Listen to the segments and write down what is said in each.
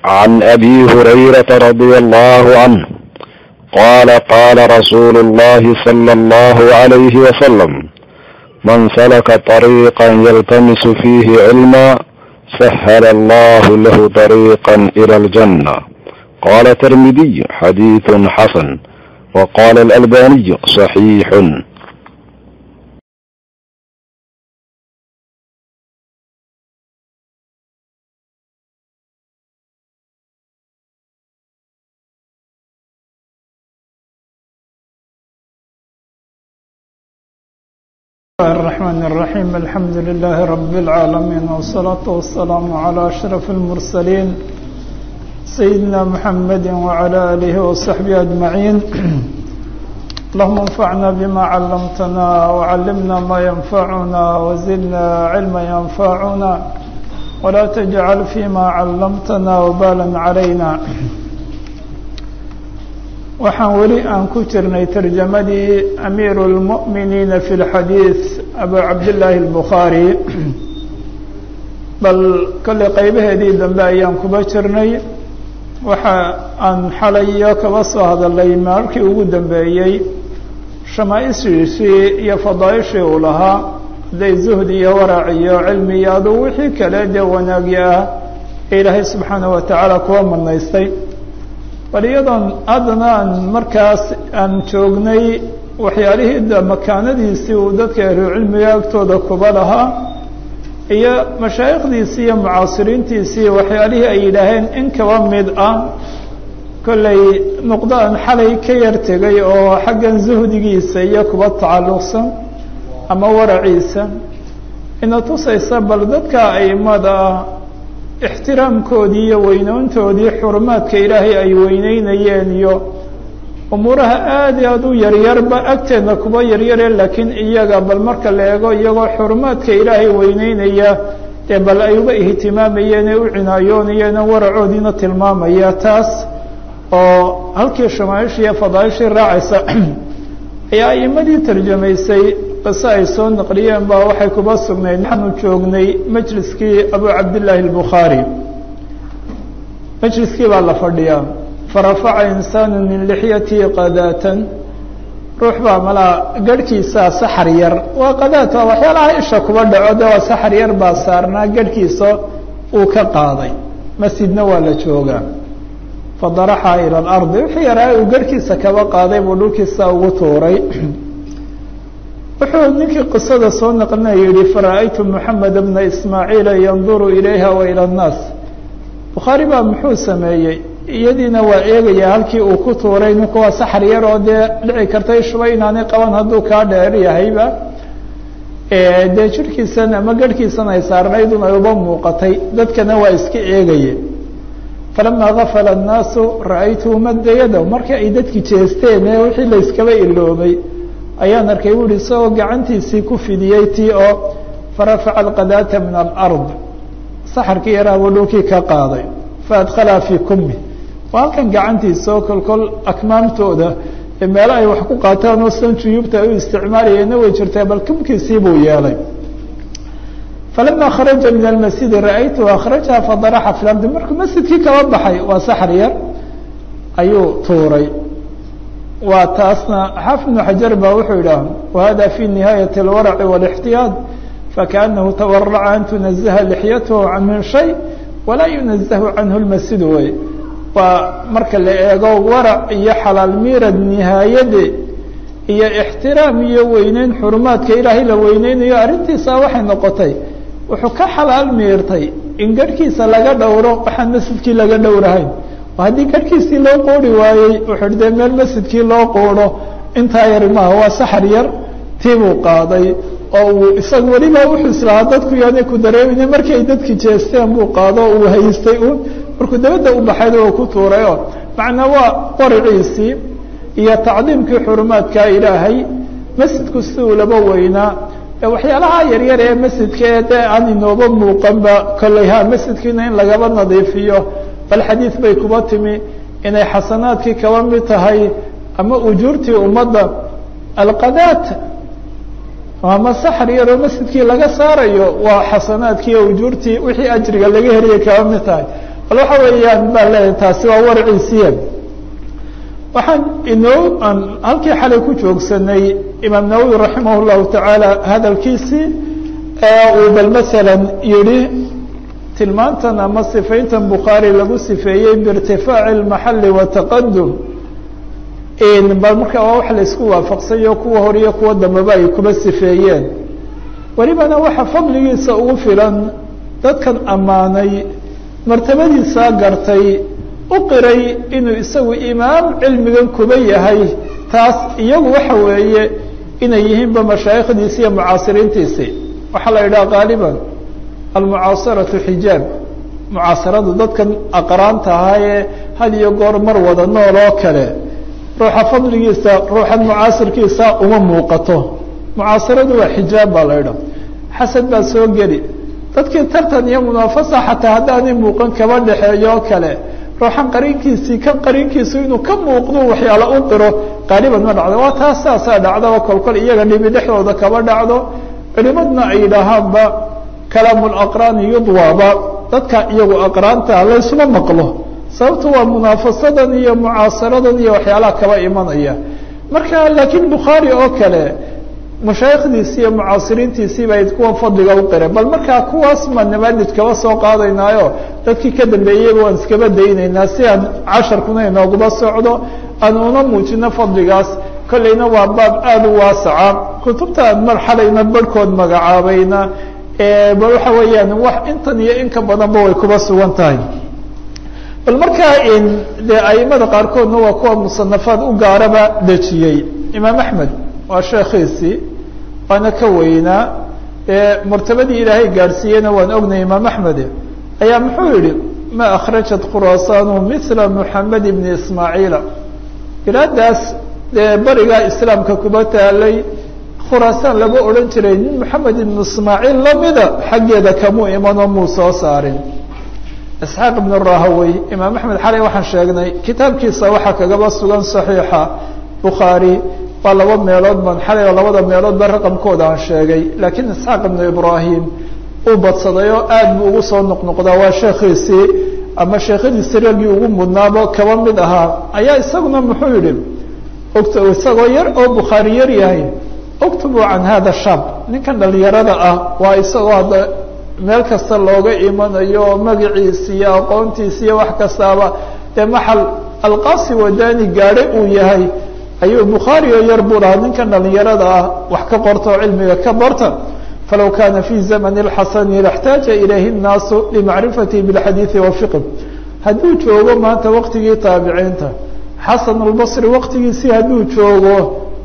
عن ابي هريره رضي الله عنه قال قال رسول الله صلى الله عليه وسلم من سلك طريقا يلتمس فيه علما سهل الله له طريقا الى الجنه قال الترمذي حديث حسن وقال الالباني صحيح الرحمن الرحيم الحمد لله رب العالمين والصلاة والسلام على أشرف المرسلين سيدنا محمد وعلى آله وصحبه أجمعين اللهم انفعنا بما علمتنا وعلمنا ما ينفعنا وزدنا علما ينفعنا ولا تجعل فيما علمتنا وبالا علينا waxaan weli aan ku jirnay tarjamadii amiiru اlmu'miniina fi اlxadiid abu cabdillaahi اlbukhaari bal kolley qeybaheedii dambe ayaan kuba jirnay waxa aan xalayo kaba soo hadalay markii ugu dambeeyey shamaaishiisii iyo fadaaishii uu lahaa hadday zuhdi iyo warac iyo cilmi iyo aduu wixii kale dee wanaagyi ah ee ilaahay subxaanaه wa tacaala kuwa manaystay bal iyadoon haddana aan markaas aan joognay waxyaalihii makaanadiisii uu dadka ahlucilmiga agtooda kuba lahaa iyo mashaayikhdiisii iyo mucaasiriintiisii waxyaalihii ay yidhaaheen in kaba mid ah kollay nuqdo aan xalay ka yar tegay oo xaggan zuhdigiisa iyo kuba tacalluqsan ama waraciisa ina tusaysa bal dadka aimada ah ixtiraamkoodii iyo weynoontoodii xurumaadka ilaahay ay weyneynayeen iyo umuuraha aada iyo aada u yaryarba agteedna kuba yaryare laakiin iyaga bal marka la eego iyagoo xurumaadka ilaahay weyneynaya dee bal ay uba ihtimaamayeen ee u cinaayoonayeen waracoodiina tilmaamaya taas oo halkii shamaaishii iyo fadaaishii raacaysa ayaa aimadii tarjamaysay qise ay soo naqliyeen baa waxay kuba sugnayd waxaanu joognay majliskii abu cabdillaahi albukhaari majliskii baa la fadhiyaa farafaca insaanu min lixyatii qadaatan ruux baa malaa garhkiisaa saxar yar waa qadaat waa waxyaalaha isha kuba dhaco de waa saxar yar baa saarnaa garhkiisa uu ka qaaday masjidna waa la joogaa fadaraxa ila alardi wixii yaraa uu garhkiisa kaba qaaday buu dhulkiisa ugu tuuray wuxuu ninkii qisada soo naqlinaya yihi fara-aytu moxamed bna ismaaciila yanduru ilayha wa ila annaas bukhaari baa muxuu sameeyey iyadiina waa eegaya halkii uu ku tuuray ninku waa saxar yar oo dee dhici karta ishuba inaanay qaban hadduu kaa dheer yahayba dee jirhkiisan ama garhkiisan ay saarnaydun ay uba muuqatay dadkana waa iska eegaye falama gafala annaasu ra-aytuhu madda yadaw markii ay dadki jeesteen ee wixii la yskaba iloobay ayaan arkay bu uhi isagoo gacantiisii ku fidiyey tii oo farafaca alqadaata min alard saxarkii yaraa buu dhulkii ka qaaday faadkhalaa fii kumi waa halkan gacantiisa oo kolkol akmaamtooda meelo ay wax ku qaataan oo san juyuubta ay u isticmaalayeenna way jirtaa bal kumkiisii buu yeelay falama kharaja min almasjidi ra-aytuhu akhrajaha fadaraxa fi lardi markuu masjidkii kaba baxay waa saxar yar ayuu tuuray waa taasna xaafid bnu xajar baa wuxuu yidhaah wahada fi nihaayati اlwaraci wاlاxtiyaad fakaanahu tawaraca an tunazaha lixyatahu can min shay walaa yunazahu canhu lmasjid wey waa marka la eego warac iyo xalaal miirad nihaayade iyo ixtiraam iyo weyneyn xurumaadka ilaahay la weyneynayo arrintiisa waxay noqotay wuxuu ka xalaal miirtay in garhkiisa laga dhowro waxaan masjidkii laga dhowrahayn haddii garhkiisii loo qoori waayey wuxuu dee meel masjidkii loo qooro intaa yar maaha waa saxar yar tii buu qaaday oo uu isaga weliba wuxuu islahaa dadku yaanay ku dareemayne markii ay dadki jeesteen buu qaado o uu haystay un markuu dabadda u baxayna uu ku tuuray oo macnaa waa qoriciisii iyo tacdiimkii xurumaadka ilaahay masjidku si uu laba weynaa waxyaalaha yaryar ee masjidka ee dee aan inooba muuqanba kolley ha masjidkiina in lagaba nadiifiyo bal xadiid bay kuba timi inay xasanaadkii kaba mid tahay ama ujuurtii ummadda alqadaat ama saxar yaroo masjidkii laga saarayo waa xasanaadkii o ujuurtii wixii ajriga laga heliyay kaba mid tahay bal waxa weeyaan baa leeyahay taasi waa warciisiya waxaan inoo aan halkii xalay ku joogsanay imaam nawowi raximah llahu tacaala hadalkiisii ee uu bal masalan yihi tilmaantan ama sifayntan bukhaari lagu sifeeyey biirtifaaci اlmaxali wataqadum bal marka waa wax la isku waafaqsayo kuwa hor iyo kuwa dambeba ay kuba sifeeyeen welibana waxa fadligiisa ugu filan dadkan ammaanay martabadiisaa gartay u qiray inuu isagu imaam cilmigan kuba yahay taas iyagu waxa weeye inay yihiinba mashaayikhdiisi iyo mucaasiriintiisi waxaa la yidhaha qaaliban almucaasaratu xijaab mucaasaradu dadkan aqraanta ahaa ee had iyo goor mar wada nool oo kale ruuxa fadligiisa ruuxan mucaasirkiisa uma muuqato mucaasaradu waa xijaab baa la idha xasad baa soo geli dadkii tartan iyo munaafasa xataa haddaanay muuqan kaba dhexeeyo oo kale ruuxan qariinkiisii kan qariinkiisu inuu ka muuqdo waxyaala u qiro qaaliban ma dhacdo waa taas saasaa dhacdaba kolkol iyaga dhibi dhexdooda kaba dhacdo culimadna ay yidhaahaanba kalaamu laqraani yudwaaba dadka iyagu aqraanta laysuma maqlo sababto waa munaafasadan iyo mucaasaradan iyo waxyaalaha kaba imanaya marka laakiin bukhaari oo kale mashaayikhdiisi iyo mucaasiriintiisii bay kuwa fadliga u qireen bal markaa kuwaas ma namaadij kaba soo qaadaynaayo dadkii ka dambeeyeyba waan iskaba daynaynaa si aan casharkuna inooguba socdo aan una muujino fadligaas kolleyna waa baab aada u waasaca kutubta aan mar xalayna barhkood magacaabayna bal waxa weeyaan wax intan iyo in ka badanba way kuba sugan tahay bal markaa dee aimada qaarkoodna waa kuwa musanafaad u gaaraba dejiyey imaam axmed waa sheekhiisii waana ka weynaa martabadii ilaahay gaadhsiiyeyna waan ognay imaam axmed ayaa muxuu yihi ma akhrajat khuraasanu mila muxamed ibni ismaaciila bilaadaas dee barigaa islaamka kuba taalay khuraasaan lama odhan jiray nin moxamed ibnu ismaaciil lamida xaggeeda kamuu imanoo muu soo saarin isxaaq ibn rahawey imaam axmed xalay waxaan sheegnay kitaabkiisa waxaa kagaba sugan saxiixa bukhaari waa laba meelood ban xalay oo labada meelood ba raqamkooda aan sheegay laakiin isxaaq ibnu ibraahim uu badsaday oo aad buu ugu soo noqnoqdaa waa sheekhiisii ama sheekhadiisi raggii ugu mudnaabo kaba mid ahaa ayaa isaguna muxuu yihi ogta isagoo yar oo bukhaari yar yahay uktubuu can hada shab ninkan dhalinyarada ah waa isagoo hadda meel kasta looga imanayo magaciisi iyo aqoontiisi iyo wax kastaaba dee maxal alqaasi wadani gaadhe uu yahay ayuu bukhaari oo yar buu lahaa ninkan dhalinyarada ah wax ka qorta oo cilmiga ka barta falow kana fi zamani اxasani laxtaaja ilayhi الnaasu limacrifatihi biاlxadiiثi wafiqh hadduu joogo maanta waqtigii taabiciinta xasan albasri waqtigiisii hadduu joogo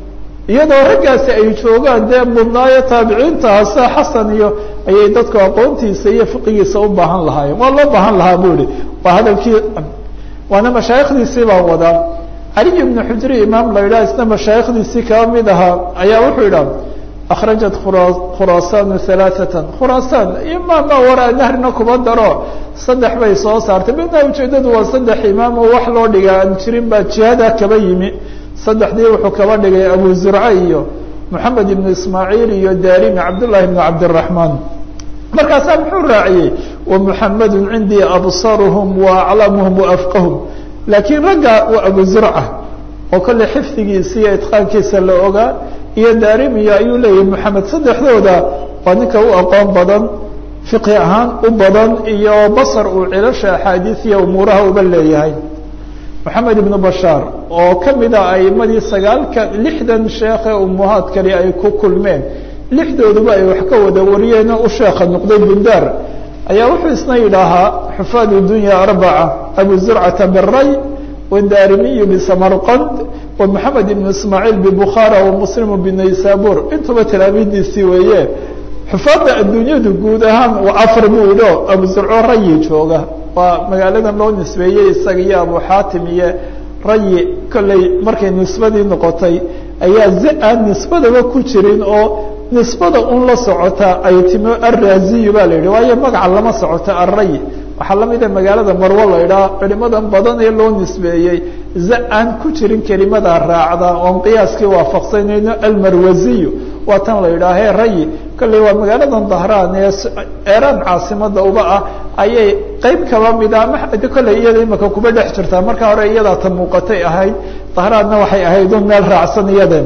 iyadoo raggaasi ay joogaan dee mudnaayo taabiciinta hase xasan iyo ayay dadku aqoontiisa iyo fiqigiisa u baahan lahaayeen waa loo baahan lahaa bu ihi waa hadalkii waana mashaayikhdiisii baan wadaa caliy ibnu xujri imaam la yidhaha isna mashaayikhdiisii kaba mid ahaa ayaa wuxuu yidhaha akhrajat khuraasanu halaaثatan khuraasaan imaama waraa nahrina kuba daro saddex bay soo saartay midna ujeedadu waa saddex imaam oo wax loo dhiga aan jirin baa jihada kaba yimi saddexdii wuxuu kaba dhigay abu zurca iyo moxamed ibnu ismaaciil iyo darimi cabdullahi ibnu cabdiraxmaan markaasaa muxuu raaciyey wamuxamedu cindii absaruhum waaclamuhum waafqahum laakiin ragga waa abu zurca oo kolley xifdigiisa iyo itqaankiisa la ogaa iyo darimiyo ayuu leeyahay moxamed saddexdooda waa ninka u aqoon badan fiqhi ahaan u badan iyo basar uu cilasha axaadiisiya umuuraha uba leeyahay moxamed ibnu bashaar oo kamida aimadii sagaalka lixdan sheekhe umuhaadkani ay ku kulmeen lixdooduba ay wax ka wada wariyeen u sheekha noqday bundaar ayaa wuxuu isna yidhaahaa xufaad dunya arbaca abu zurcata biray wdarimiyu bisamarqand wa moxamed ibnu ismaaciil bibukhaara wa muslimu binaysabur intuba talaamiidiisii weeye xufaadda adduunyadu guud ahaan waa afar buu idho abu zurco rayi jooga waa magaaladan loo nisbeeyey isaga iyo abu xaatim iyo rayi kolley markay nisbadii noqotay ayaa zi aan nisbadaba ku jirin oo nisbada un la socota ay timo arraziyu baa la yidhi waayo magaca lama socoto array waxaa lamida magaalada marwo la idhaha culimadan badan ee loo nisbeeyey za aan ku jirin kelimada raacda oon qiyaaskii waafaqsanayno almarwaziyu waa tan la yidhaahe rayi kolley waa magaaladan dahraan ee eraan caasimada uba ah ayay qeyb kaba mida ama kolley iyada imika kuba dhex jirtaa marka hore iyadaa ta muuqatay ahayd dahraadna waxay ahayd un meel raacsan iyadeen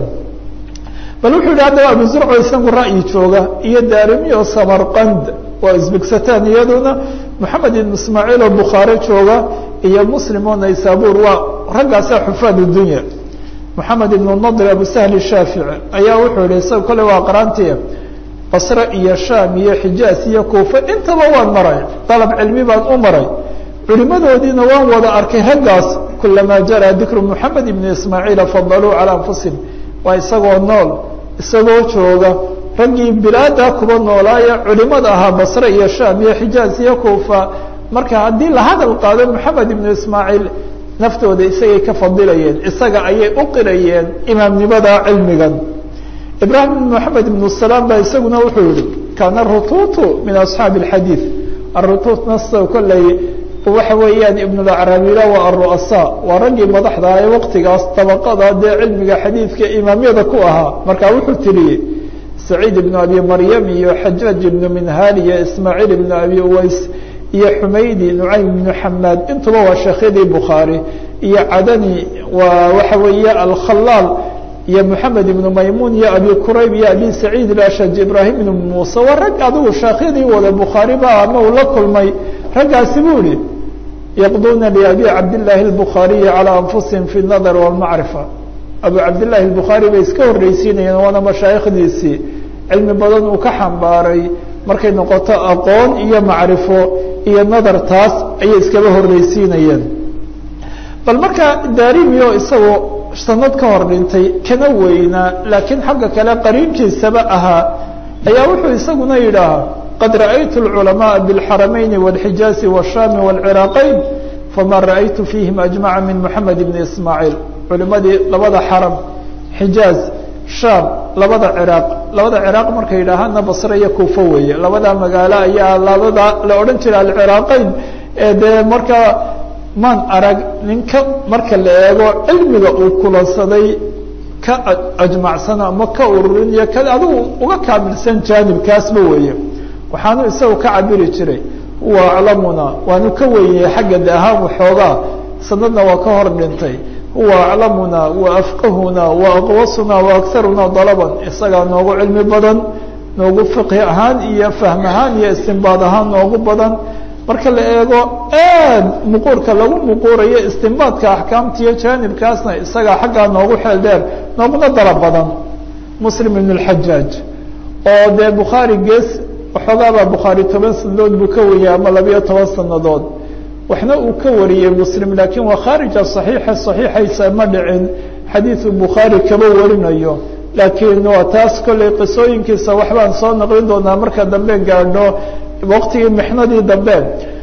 bal wuxuu yihi haddaba abu zurco isagu ra'yi jooga iyo daarimi oo samarqand waa isbigsataan iyaduna moxamed ibn ismaaciil oo bukhaare jooga iyo muslim oo naysabur waa raggaasaa xufaad dunya moxamed ibnu nadr abu sahli shaafici ayaa wuxuu yihi isaga kole waa qaraantii basre iyo shaam iyo xijaas iyo kuufa intaba waan maray dalab cilmi baan u maray culimadoodiina waan wada arkay raggaas kulamaa jaraa dikru moxamed ibni ismaaciila fadaluu calaa anfusihim waa isagoo nool isagoo jooga raggii bilaada kuba noolaaya culimada ahaa basre iyo shaam iyo xijaaz iyo kuufa marka haddii la hadal qaado moxamed ibnu ismaaciil naftooda isagay ka fadilayeen isaga ayay u qirayeen imaamnimada cilmigan ibrahim ibn moxamed ibnu salaam baa isaguna wuxuu yihi kaana rutuutu min asxaabi alxadiid arutuut nasto kolley waxa weeyaan ibnulacraabila waa aru'asa waa raggii madaxda ee waqtigaas dabaqada dee cilmiga xadiidka imaamyada ku ahaa marka wuxuu tiriyey saciid ibnu abi maryam iyo xajaaj ibnu minhaal iyo ismaaciil ibnu abi uways iyo xumaydi nucaym ibnu xamaad intuba waa sheekhyadii bukhaari iyo cadani waa waxa weeye alkhalaal iyo moxamed ibnu maymuun iyo abi kurayb iyo abi saciid ilashaj ibraahim ibnu muuse waa rag adigu sheekhyadii wada bukhaari ba ama uu la kulmay raggaasi buu ihi yaqduuna liabi cabdillaahi albukhaariyi calaa anfusihim fi nadar walmacrifa abu cabdillahi albukhaari bay iska horreysiinayeen waana mashaayikhdiisii cilmi badan uu ka xambaaray markay noqoto aqoon iyo macrifo iyo nadar taas ayay iskaba horreysiinayeen bal marka daarimiyo isagoo sanad ka hor dhintay kana weynaa laakiin xagga kale qariinkiisaba ahaa ayaa wuxuu isaguna yidhaahaa qad ra'aytu اlculamaءa bاlxaramayni wاlxijaazi wالshami wاlciraaqayn fama ra'aytu fiihim ajmaca min moxamed ibni ismaaciil culimadii labada xaram xijaaz shaam labada ciraaq labada ciraaq markay yidhaahaana basre iyo kuufo weeye labada magaalo ayaa labada la odhan jira alciraaqayn ee dee markaa maan arag ninka marka la eego cilmiga uu kulansaday ka ajmacsan ama ka ururin iyo ka adigu uga kaamilsan jaanibkaasba weeye waxaanu isagu ka cabiri jiray huwa aclamuna waanu ka weyniyey xagga de ahaan waxoogaa sanadna waa ka hor dhintay huwa aclamuna wa afqahuna wa aqwasuna wa akaruna dalaban isagaa noogu cilmi badan noogu fiqhi ahaan iyo fahm ahaan iyo istinbaad ahaan noogu badan marka la eego aad muquurka lagu muquurayo istinbaadka axkaamta iyo jaanibkaasna isagaa xaggaa noogu xeel dheer nooguna dalab badan muslim ibn اlxajaaj oo dee bukhaari gees waxoogaabaa bukhaari toban sanadood buu ka wariyey ama labiyo toban sanadood waxna uu ka wariyey muslim laakiin waa khaarija صaxiixa صaxiixaysa ma dhicin xadiidu bukhaari kaba warinayo laakiin waa taas kolley qisooyinkiisa waxbaan soo naqlin doonaa marka dambe gaadho waqtigii mixnadii dambe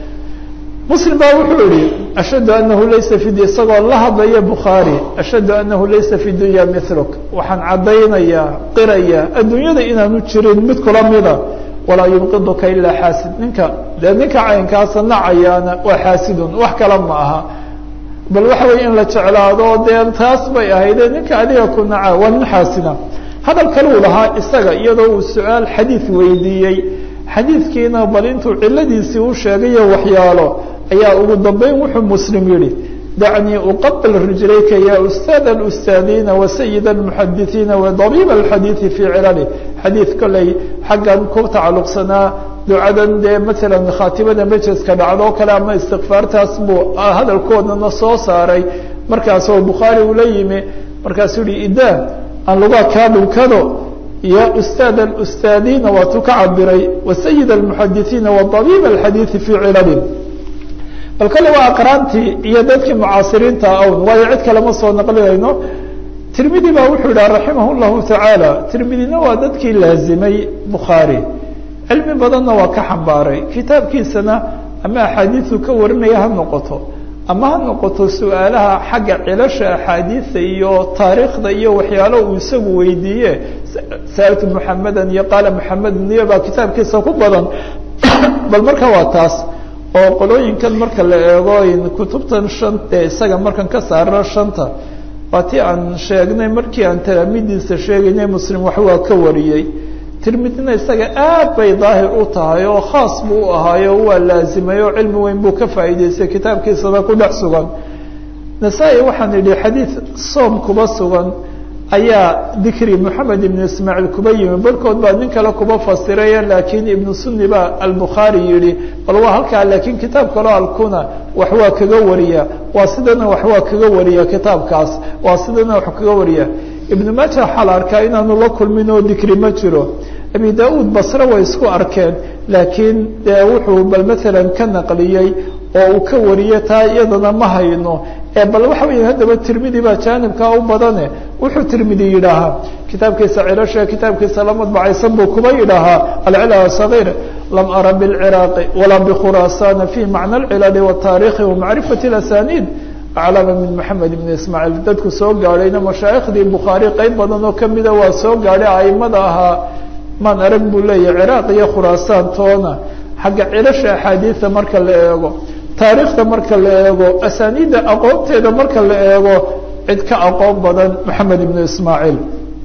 muslim baa wuxuu yihi ashhadu anahu laysa fi isagoo la hadlaya bukhaari ashhadu anahu laysa fi dunya miluk waxaan caddaynayaa qiraya adduunyada inaanu jirin mid kula mida walaa yubqiduka ilaa xaasid ninka dee ninka caynkaasa nacayaana waa xaasidun wax kale ma aha bal waxa wey in la jeclaado dee taas bay ahayde ninka adiga ku naca waa nin xaasida hadal kaluu lahaa isaga iyadoo uu su-aal xadiid weydiiyey xadiidkiina bal intuu ciladiisii u sheegayo waxyaalo ayaa ugu dambeyn wuxuu muslim yihi dacnii uqabl rijlayka ya ustaad اustaadiina wasayid اmuxadisiina wadabiib اxadiidi fii cilali xadiid kolley xaggan ku tacalluqsanaa ducadan dee maala khaatibada majeska dhacdo kale ama istikfaartaas buu hadalkoodana soo saaray markaasoo bukhaari ula yimi markaasuu yihi idaa aan lugaa kaa dhunkado ya ustaad اstaadiina waatuu ka cabiray wasayid اmuxadisiina wadabiib اxadiidi fii cilali bal kale waa aqraantii iyo dadkii mucaasiriinta awn waayo cid kale ma soo naqlinayno tirmidi baa wuxuu yidhaha raximah llahu tacaala tirmidina waa dadkii laazimay bukhaari cilmi badanna waa ka xambaaray kitaabkiisana ama axaadiisu ka warinaya ha noqoto ama ha noqoto su-aalaha xagga cilasha axaadiisa iyo taariikhda iyo waxyaalo uu isagu weydiiye saaltu muxamedan iyo qaala muxamedun iyo baa kitaabkiisa ku badan bal marka waa taas oo qolooyinkan marka la eego kutubtan shan ee isaga markan ka saarno shanta waa ti aan sheegnay markii aan talaamidiisa sheegaynay muslim wax waa ka wariyey tirmidina isaga aad bay daahir u tahay oo khaas buu u ahaayo waa laazimay oo cilmi weyn buu ka faa'iideystay kitaabkiisaba ku dhex sugan nasaa-i waxaan idhi xadiid soom kuba sugan ayaa dikri moxamed ibnu ismaaciil kuba yimi barhkood baa nin kale kuba fasiraya laakiin ibnu sunni baa albukhaari yihi bal waa halkaa laakiin kitaab kaleo alkuna wax waa kaga wariya waa sidana wax waa kaga wariya kitaabkaas waa sidana wax kaga wariya ibnu maaja waxaa la arkaa inaanu la kulmin oo dikri ma jiro abi da-uud basre way isku arkeen laakiin dee wuxuu bal maalan ka naqliyey oo uu ka wariyey taa iyadana ma hayno ee bal waxa weya haddaba tirmidi baa jaanibkaa u badane wuxuu tirmidi yidhaahaa kitaabkiisa cilasha kitaabkiisa la madbacaysan buu kuba yidhaahaa alcilal sagiir lam ara bilciraaqi walaa bikhuraasana fi macna alcilali wataarikhi wamacrifati asaniid aclama min maxamed ibn ismaaciil dadku soo gaadhayna mashaayikhdii bukhaari qeyb badan oo kamida waa soo gaadhay aimada ahaa maan arag buu leeyahy ciraaq iyo khuraasaan toona xagga cilasha axaadiida marka la eego taariikhda marka la eego asaniidda aqoonteeda marka la eego cid ka aqoon badan maxamed ibnu ismaaciil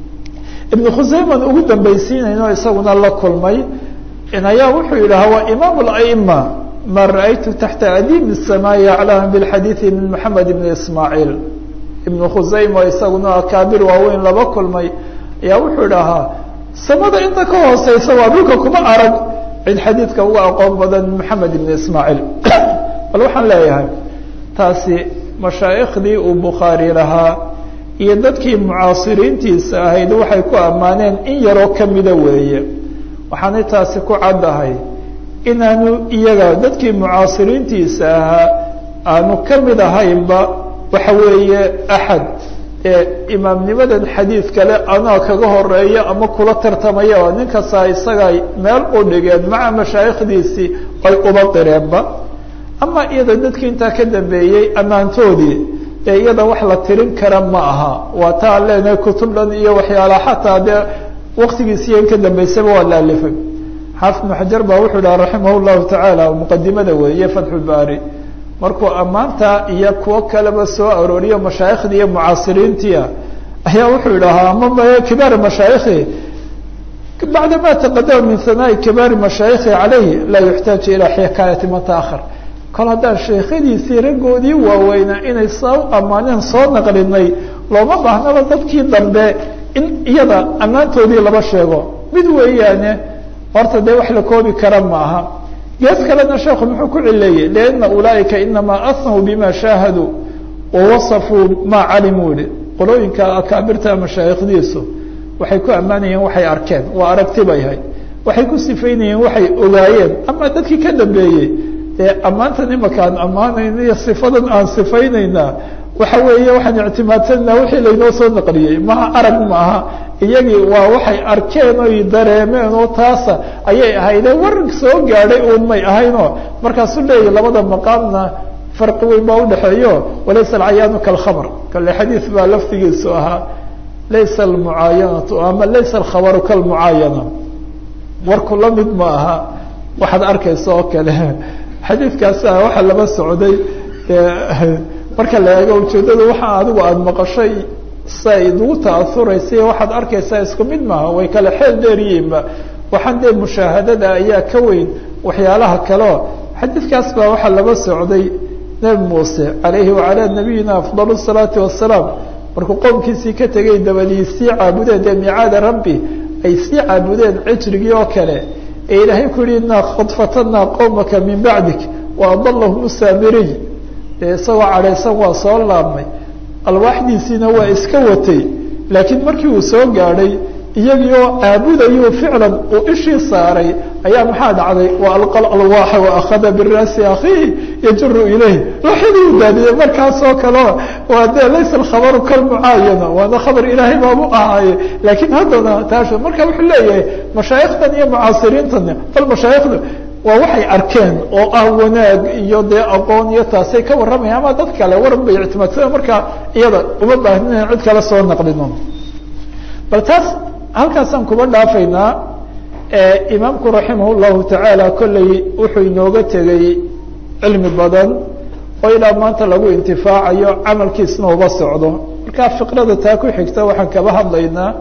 ibnu khuseyman ugu dambaysiinayno isaguna la kulmay ayaa wuxuu yidhaha waa imaam اlأma ma ra'aytu taxta adiim الsamaai aclama bاlxadiiثi min maxamed ibn ismaaciil ibnu khuseyma isaguna akaabir waaweyn laba kulmay ayaa wuxuu idhahaa samada inta ka hooseysa waa dhulka kuma arag cid xadiidka uga aqoon badan maxamed ibn ismaaciil bal waxaan leeyahay taasi mashaayikhdii uu bukhaari lahaa iyo dadkii mucaasiriintiisa ahayd waxay ku ammaaneen in yaroo kamida weeye waxaanay taasi ku caddahay inaanu iyaga dadkii mucaasiriintiisa ahaa aanu kamid ahaynba waxa weeye axad ee imaamnimadan xadiid kale anaa kaga horeeya ama kula tartamaya oo nin kastaa isagay meel u dhigeen maca mashaayikhdiisii ay uba qireenba ama iyada dadkii intaa ka dambeeyey ammaantoodii ee iyada wax la tirin kara ma aha waa taa leenahay kutub dhan iyo waxyaalaha xataa dee waktigiisiiyo in ka dambeysaba waa la alifay xaafid ibnu xajar baa wuxuu dhaha raximah llahu tacaala muqadimada weeye fatxulbaari markuu ammaanta iyo kuwo kaleba soo arooriyo mashaayikhdi iyo mucaasiriintia ayaa wuxuu idhahaa ama kibaari mashaayikhi bacda ma taqadama min hanaa'i kibaari mashaayikhi calayhi laa yuxtaaju ilaa xikaayati man taahar kol haddaan sheekhadiisii raggoodii waaweynaa inay saa u ammaaneen soo naqlinay looma baahnaba dadkii dambe in iyada ammaantoodii laba sheego mid weeyaane horta dee wax la koobi kara ma aha gees kalena sheekhu muxuu ku cileeyey lianna ulaaئika inamaa asnau bima shaahaduu wawasafuu maa calimuu yihi qolooyinka akaabirta mashaayikhdiisu waxay ku ammaanayeen waxay arkeen waa aragti bay ahayd waxay ku sifaynayeen waxay ogaayeen ama dadkii ka dambeeyey dee ammaantan imaka aan ammaanayna iyo sifadan aan sifaynaynaa waxa weeye waxaan ictimaadsanaa wixii laynoo soo naqliyey maha arag maaha iyagii waa waxay arkeen oy dareemeen oo taasa ayay ahayde war soo gaadhay uun may ahaynoo markaasuu leeyahy labada maqaamna farqi weyn baa udhexeeyo walaysa alcayaanu kalkhabr kale xadiid baa laftigiisu ahaa laysa almucaayanatu ama laysa alkhabaru kalmucaayana warku la mid ma aha waxaad arkaysa oo kale xadiidkaasa waxaa laba socday marka la eego ujeedada waxa adigu aada maqashay say idugu ta'auraysa waxaad arkaysaa isku mid maaha way kale xeel dheeryihiinba waxaan dee mushaahadada ayaa ka weyn waxyaalaha kaleo xadiidkaas baa waxaa laba socday nebi muuse calayhi wacalaa nabiyina afdal الsalaati wasalaam markuu qowmkiisii ka tegay dabadii sii caabudeen dee micaada rabbi ay sii caabudeen cijrigii oo kale ee ilaahay ku yihi inaa qad fatanaa qowmaka min bacdik waadalahum saamiriy dee isagoo cadhaysan waa soo laabmay alwaaxdiisiina waa iska watay laakiin markii uu soo gaadhay iyagii oo caabudayu ficlan uu ishii saaray ayaa maxaa dhacday wa alqa alwaaxa waakhada biraasi akhiihi yajuru ilayh looxidii u daadiyey markaasoo kaleo waa dee laysa alkhabaru kalmucaayana waana khabar ilaahay baabu ahaaye laakiin haddana taas marka wuxuu leeyahay mashaayikhtan iyo mucaasiriintan bal mashaayikhda waa waxay arkeen oo ah wanaag iyo dee aqoon iyo taasay ka warramayaan ama dad kale waran bay ictimaadsadeen markaa iyada uma baahnin in cid kale soo naqlino bal taas halkaasaan kuba dhaafaynaa imaamku raximah llahu tacaala kolley wuxuu inooga tegey cilmi badan oo ilaa maanta lagu intifaacayo camalkiisna uba socdo markaa fiqrada taa ku xigta waxaan kaba hadlaynaa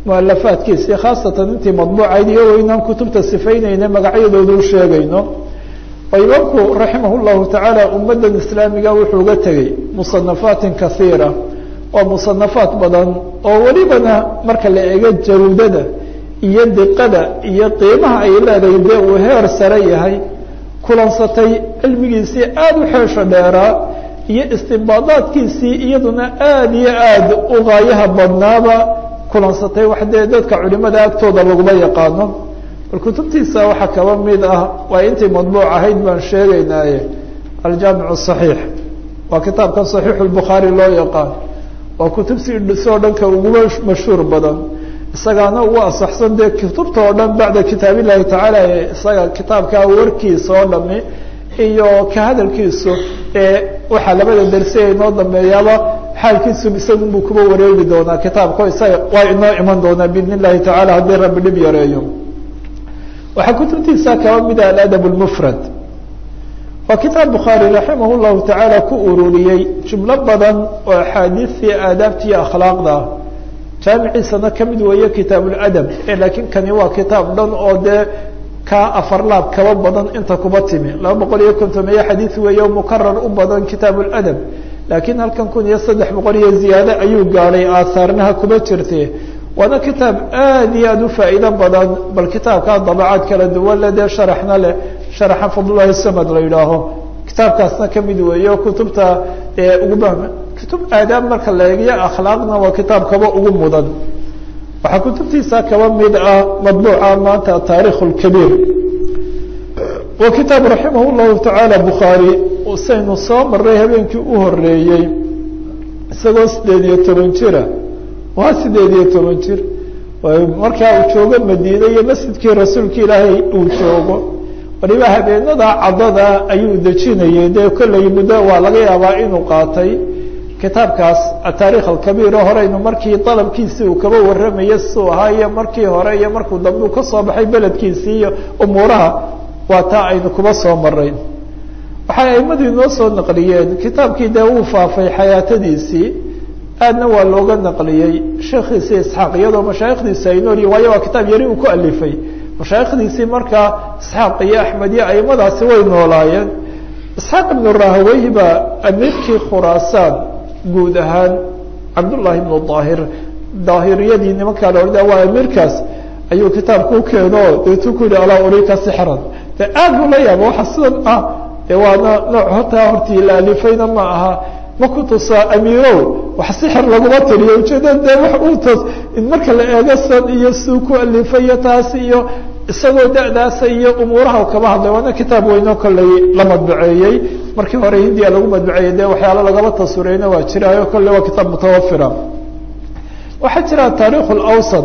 mualafaadkiisii khaasatan intii madbuucayd iyo waynaan kutubta sifaynayna magacyadooda u sheegayno oo imaamku raximah llahu tacaala ummaddan islaamiga wuxuu uga tegey musanafaatin kaiira oo musanafaat badan oo welibana marka la eego jaruudada iyo diqada iyo qiimaha ay leedahay dee uu heer sare yahay kulansatay cilmigiisii aada u xeesho dheeraa iyo istimbaadaadkiisii iyaduna aada iyo aada u gaayaha badnaaba kulansatay wax dee dadka culimada agtooda laguma yaqaano bal kutubtiisa waxaa kaba mid ah waa intii madbuuc ahayd baan sheegaynaaye aljaamic صaxiix waa kitaabkan صaxiixu lbukhaari loo yaqaan waa kutubtiisoo dhanka uguba mashhuur badan isagaana ugu asaxsan dee kutubta oo dhan bacda kitaab illahi tacaala isaga kitaabkaa warkiisa oo dhami iyo ka hadalkiisu ee waxaa labada dersi ay noo dambeeyaaba xaalkiisu isagunbuu kuba wareegi doonaa kitaabka isaga waa inoo iman doonaa biidn illahi tacala haddii rabbi dhib yareeyo waxaa kutubtiisa kaba mida aladab lmufrad waa kitaab bukhaari raximah llahu tacaala ku ururiyey jumlo badan oo axaadiistii aadaabtiiyo akhlaaqda ah jaamiciisana kamid weeye kitaab ladab laakiin kani waa kitaab dhan oo dee kaa afar laab kaba badan inta kuba timi laba boqol iyo kontomeeye xadiid weeye mukarar u badan kitaab ladab laakiin halkan kun iyo saddex boqol iyo ziyaade ayuu gaadhay aahaarnaha kuba jirte waana kitaab aada iyo aada u faa'iido badan bal kitaabkaa dabacaad kala duwan le dee sharaxna leh sharaxa fadlullahi samad la yidhaaho kitaabkaasna kamid weeyo kutubta ugu kutub aadaab marka la eegyo akhlaaqna waa kitaab kaba ugu mudan waxaa kutubtiisa kaba mid ah madbuuca maanta taarikh lkabiir waa kitaab raximah llahu tacaala bukhaari saynu soo maray habeenkii u horeeyey isagoo sideed iyo toban jira waa sideed iyo toban jir markaa uu joogo madiine iyo masjidkii rasuulka ilaahay uu joogo waliba habeenada caddada ayuu dejinayay dee kolley muddo waa laga yaabaa inuu qaatay kitaabkaas ataarikh alkabiir oo horeynu markii dalabkiisii uu kaba warramaya suu ahaa iyo markii hore iyo markuu dambe uu kasoo baxay beledkiisii iyo umuuraha waa taa aynu kuba soo maray waxay aimadu inoo soo naqliyeen kitaabkii dee uu faafay xayaatadiisii aadna waa looga naqliyey sheekhiisii isxaaq iyadoo mashaayikhdiisi ay noolyihin waayo waa kitaab yari uu ku alifay mashaayikhdiisii markaa isxaaq iyo axmed iyo aimadaasi way noolaayeen isxaaq ibnu rahaweyhi baa amiirkii khuraasaan guud ahaan cabdullaahi ibnu daahir daahiriyadii nimankaa la orda waa amiirkaas ayuu kitaabka u keeno deetuu ku yihi alaa urika sixran de aad buu la yaaba waxa sidan ah de waana nooc hortaa hortii la alifayna ma aha ma ku tusaa amiirow wax sixir laguma tiriyo ujeedada de wax uu tos in marka la eego san iyo suu ku alifayo taas iyo isagoo da'daasa iyo umuuraha kaba hadlay waana kitaab weyno kolley la madbaceeyey markii hore hindiya lagu madbaceeyey de waxyaalo lagaba taswirayna waa jiraayo kolley waa kitaab mutawafira waxaa jira taarikh lawsad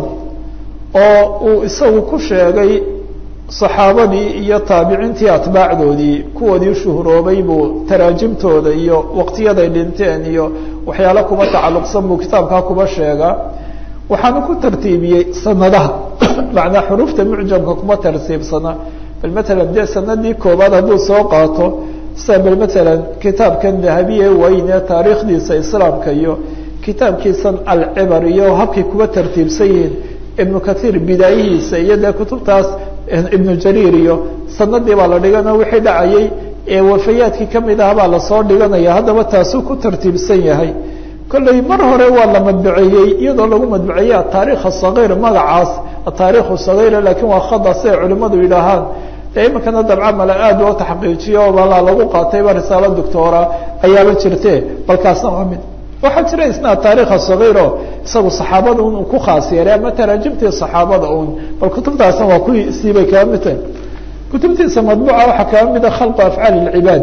oo uu isagu ku sheegay saxaabadii iyo taabiciintii atbaacdoodii kuwoodii shuhuroobay buu taraajimtooda iyo waqtiyaday dhinteen iyo waxyaalo kuba tacalluqsan buu kitaabkaa kuba sheegaa waxaanu ku tartiibiyey sanadaha macnaa xuruufta mucjamka kuma tartiibsana bal matalan dee sanadii koobaad hadduu soo qaato sida bal matalan kitaabkan dahabiye weyne taariikhdiisa islaamka iyo kitaabkiisan alcibar iyo habkay kuba tartiibsan yihiin ibnu kathiir bidaayihiisa iyo dee kutubtaas ibnu jariir iyo sanadii baa la dhigano wixii dhacayay ee wafayaadkii kamid ah baa lasoo dhiganaya haddaba taasuu ku tartiibsan yahay kolley mar hore waa la madbaceeyey iyadoo lagu madbaceeyey ataarikh asagiir magacaas ataarikh sagiir lakiin waa khada si ay culimadu yidhaahaan dee iminkana dabca male aad loo taxqiijiyo balaa lagu qaatayba risaalo doctora ayaaba jirte balkaasna waa mid waxaa jira isna taarikha sagiiro isagu saxaabada un ku khaas yeelay ama taraajimtii saxaabada un bal kutubtaasna waa kusiibay kaba mid tahay kutubtiisa madbuuca waxaa kaba mida khalqu afcaali اlcibaad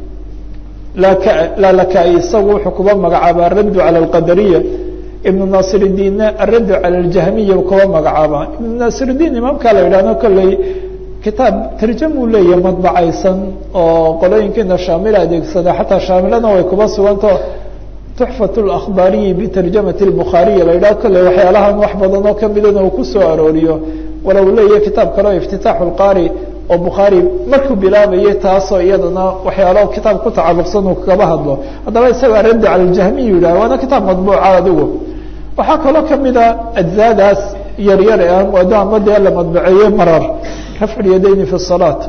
lalaka isagu wuxuu kuba magacaaba araddu cala alqadariya ibnu nasir diinna araddu cala aljahmiya kuba magacaaba ibnu nasir diin imaamkaa la yidhahno kolley kitaab tarjam uu leeyahay madbacaysan oo qolooyinkiina shaamila adeegsada xataa shaamilana way kuba suganto tuxfat اlakhbaariyi bitarjamati اlbukhaariya la yidhaho kolley waxyaalahan wax badan oo kamidana uu kusoo arooriyo walow leeyahay kitaab kaleo iftitaaxu lqaari oo bukhaari markuu bilaabayay taasoo iyadana waxyaalo kitaab ku tacalluqsan uu kaba hadlo haddaba isaga raddi cala ljahmiyu yidhah waana kitaab madbuuca adigu waxaa kaloo kamida ajzaadaas yaryar ee aan ama dee la madbaceeye marar rafcu lyadayni fi salaat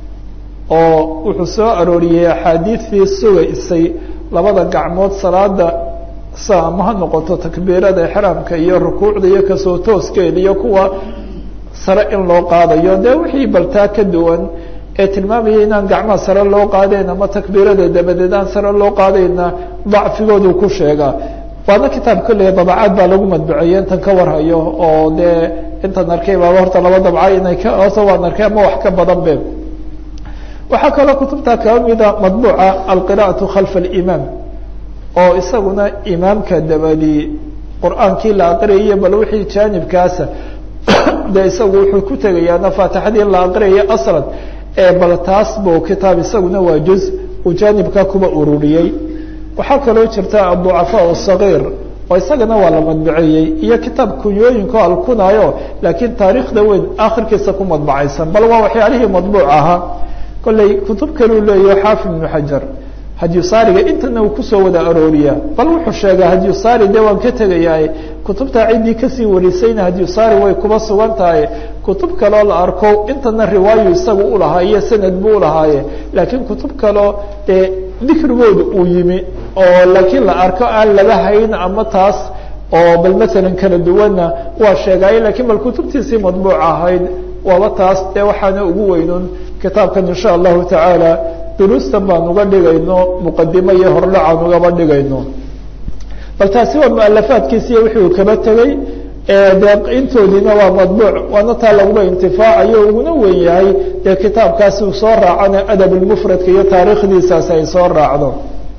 oo wuxuu soo arooriyey axaadiidtii sugaysay labada gacmood salaada sa ama ha noqoto takbiirada exraamka iyo rukuucda iyo kasoo tooskeeda iyo kuwa sare in loo qaadayo dee wixii baltaa ka duwan ee tilmaamaya inaan gacmaha sare loo qaadayn ama takbiirada dabadeed aan sare loo qaadayna dacfigoodu ku sheegaa waana kitaab kolley dabacaad baa lagu madbuceeye intan ka warhayo oo dee intan arkay baaba horta laba dabca inay ka hoose waan arkay ama wax ka badan be waxaa kaloo kutubta kaba mida madbuuca alqira'atu khalfa alimaam oo isaguna imaamka dabadi qur-aankii la aqriyayo bal wixii jaanibkaasa de isagu wuxuu ku tegayaana faatixadii la aqriyayo aslan ee bal taas buu kitaab isaguna waa juz uu jaanibka kuba ururiyey waxaa kaloo jirta aducafaa sagiir oo isagana waa la madbaceeyey iyo kitaab kunyooyinko alkunaayo laakiin taariikhda weyn akhirkiisa ku madbacaysan bal waa waxyaalihii madbuuc ahaa kolley kutub kaleu leeyaho xaafid ibnu xajar hadyusaariga intana uu kusoo wada arooriyaa bal wuxuu sheegaa hadyusaari dee waan ka tegayaa kutubtaa ciddii kasii warisayna hadyusaari way kuba sugan tahay kutub kaloo la arko intana riwaayu isagu ulahaa iyo sanad buu ulahaaye laakiin kutub kaloo dee dikrigooda uu yimi oo laakiin la arko aan laga hayn ama taas oo bal masalan kala duwanna waa sheegaaye lakiin bal kutubtiisii madbuuc ahayd waaba taas dee waxaana ugu weynun kitaabkan insha allahu tacaala duruustan baan uga dhigayno muqadimo iyo hordhacaan ugaba dhigayno bal taasi waa mualafaadkiisiiyo wixii uu kaba tegey dee intoodiina waa madbuuc waana taa laguba intifaacayo uguna weyn yahay dee kitaabkaasi uu soo raacana adab lmufradka iyo taariikhdiisaasi ay soo raacdo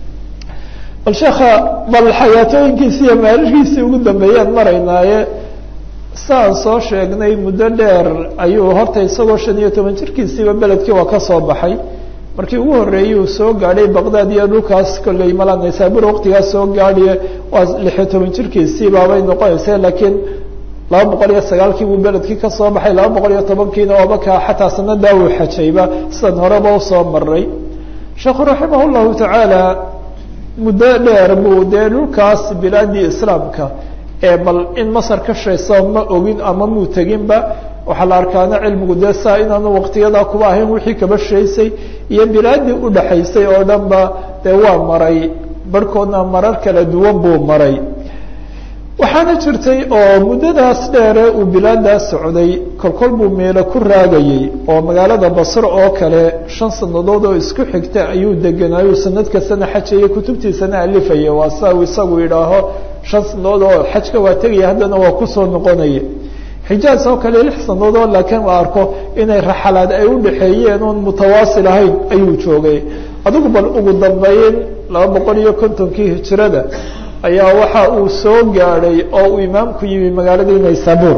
bal sheekha bal xayaatooyinkiisi iyo maalishiisii ugu dambeeyaan maraynaaye saan soo sheegnay muddo dheer ayuu horta isagoo shan iyo toban jirkiisiiba beledkii waa ka soo baxay markii ugu horreeyey uu soo gaadhay baqdaad iyo dhulkaas kolley mala naysabur waqtigaas soo gaadhiye waa lixiyo toban jirkiisii baabay noqonaysa laakiin laba boqol iyo sagaalkii buu beledkii ka soo baxay laba boqol iyo tobankiina waaba ka xataa sanadaa uu xajayba sidan horeba usoo maray sheekhu raximah llahu tacaala muddo dheer buu dee dhulkaas bilaadii islaamka ee bal in masar ka shayso ma ogin ama muu teginba waxaa la arkaana cilmigu dee saa inaanu waqtiyadaa kuba ahayn wixii kaba shaysay iyo bilaadii udhaxaysay oo dhan ba dee waa maray barhkoodna marar kala duwan buu maray waxaana jirtay oo muddadaas dheere uu bilaadaas socday kolkol buu meelo ku raagayey oo magaalada basro oo kale shan sanadood oo isku xigta ayuu deganaayu sanad kastana xajaya kutubtiisana alifaya waa saa uu isagu yidhaaho shan sanadood oo xajka waa tegaya haddana waa kusoo noqonaya xijaaz oo kale lix sanadood laakiin la arko inay raxalaad ay udhaxeeyeen oon mutawaasil ahayn ayuu joogay adigu bal ugu dambeyn laba boqol iyo kontonkii hijirada ayaa waxa uu soo gaadhay oo uu imaamku yimi magaaladii naysabur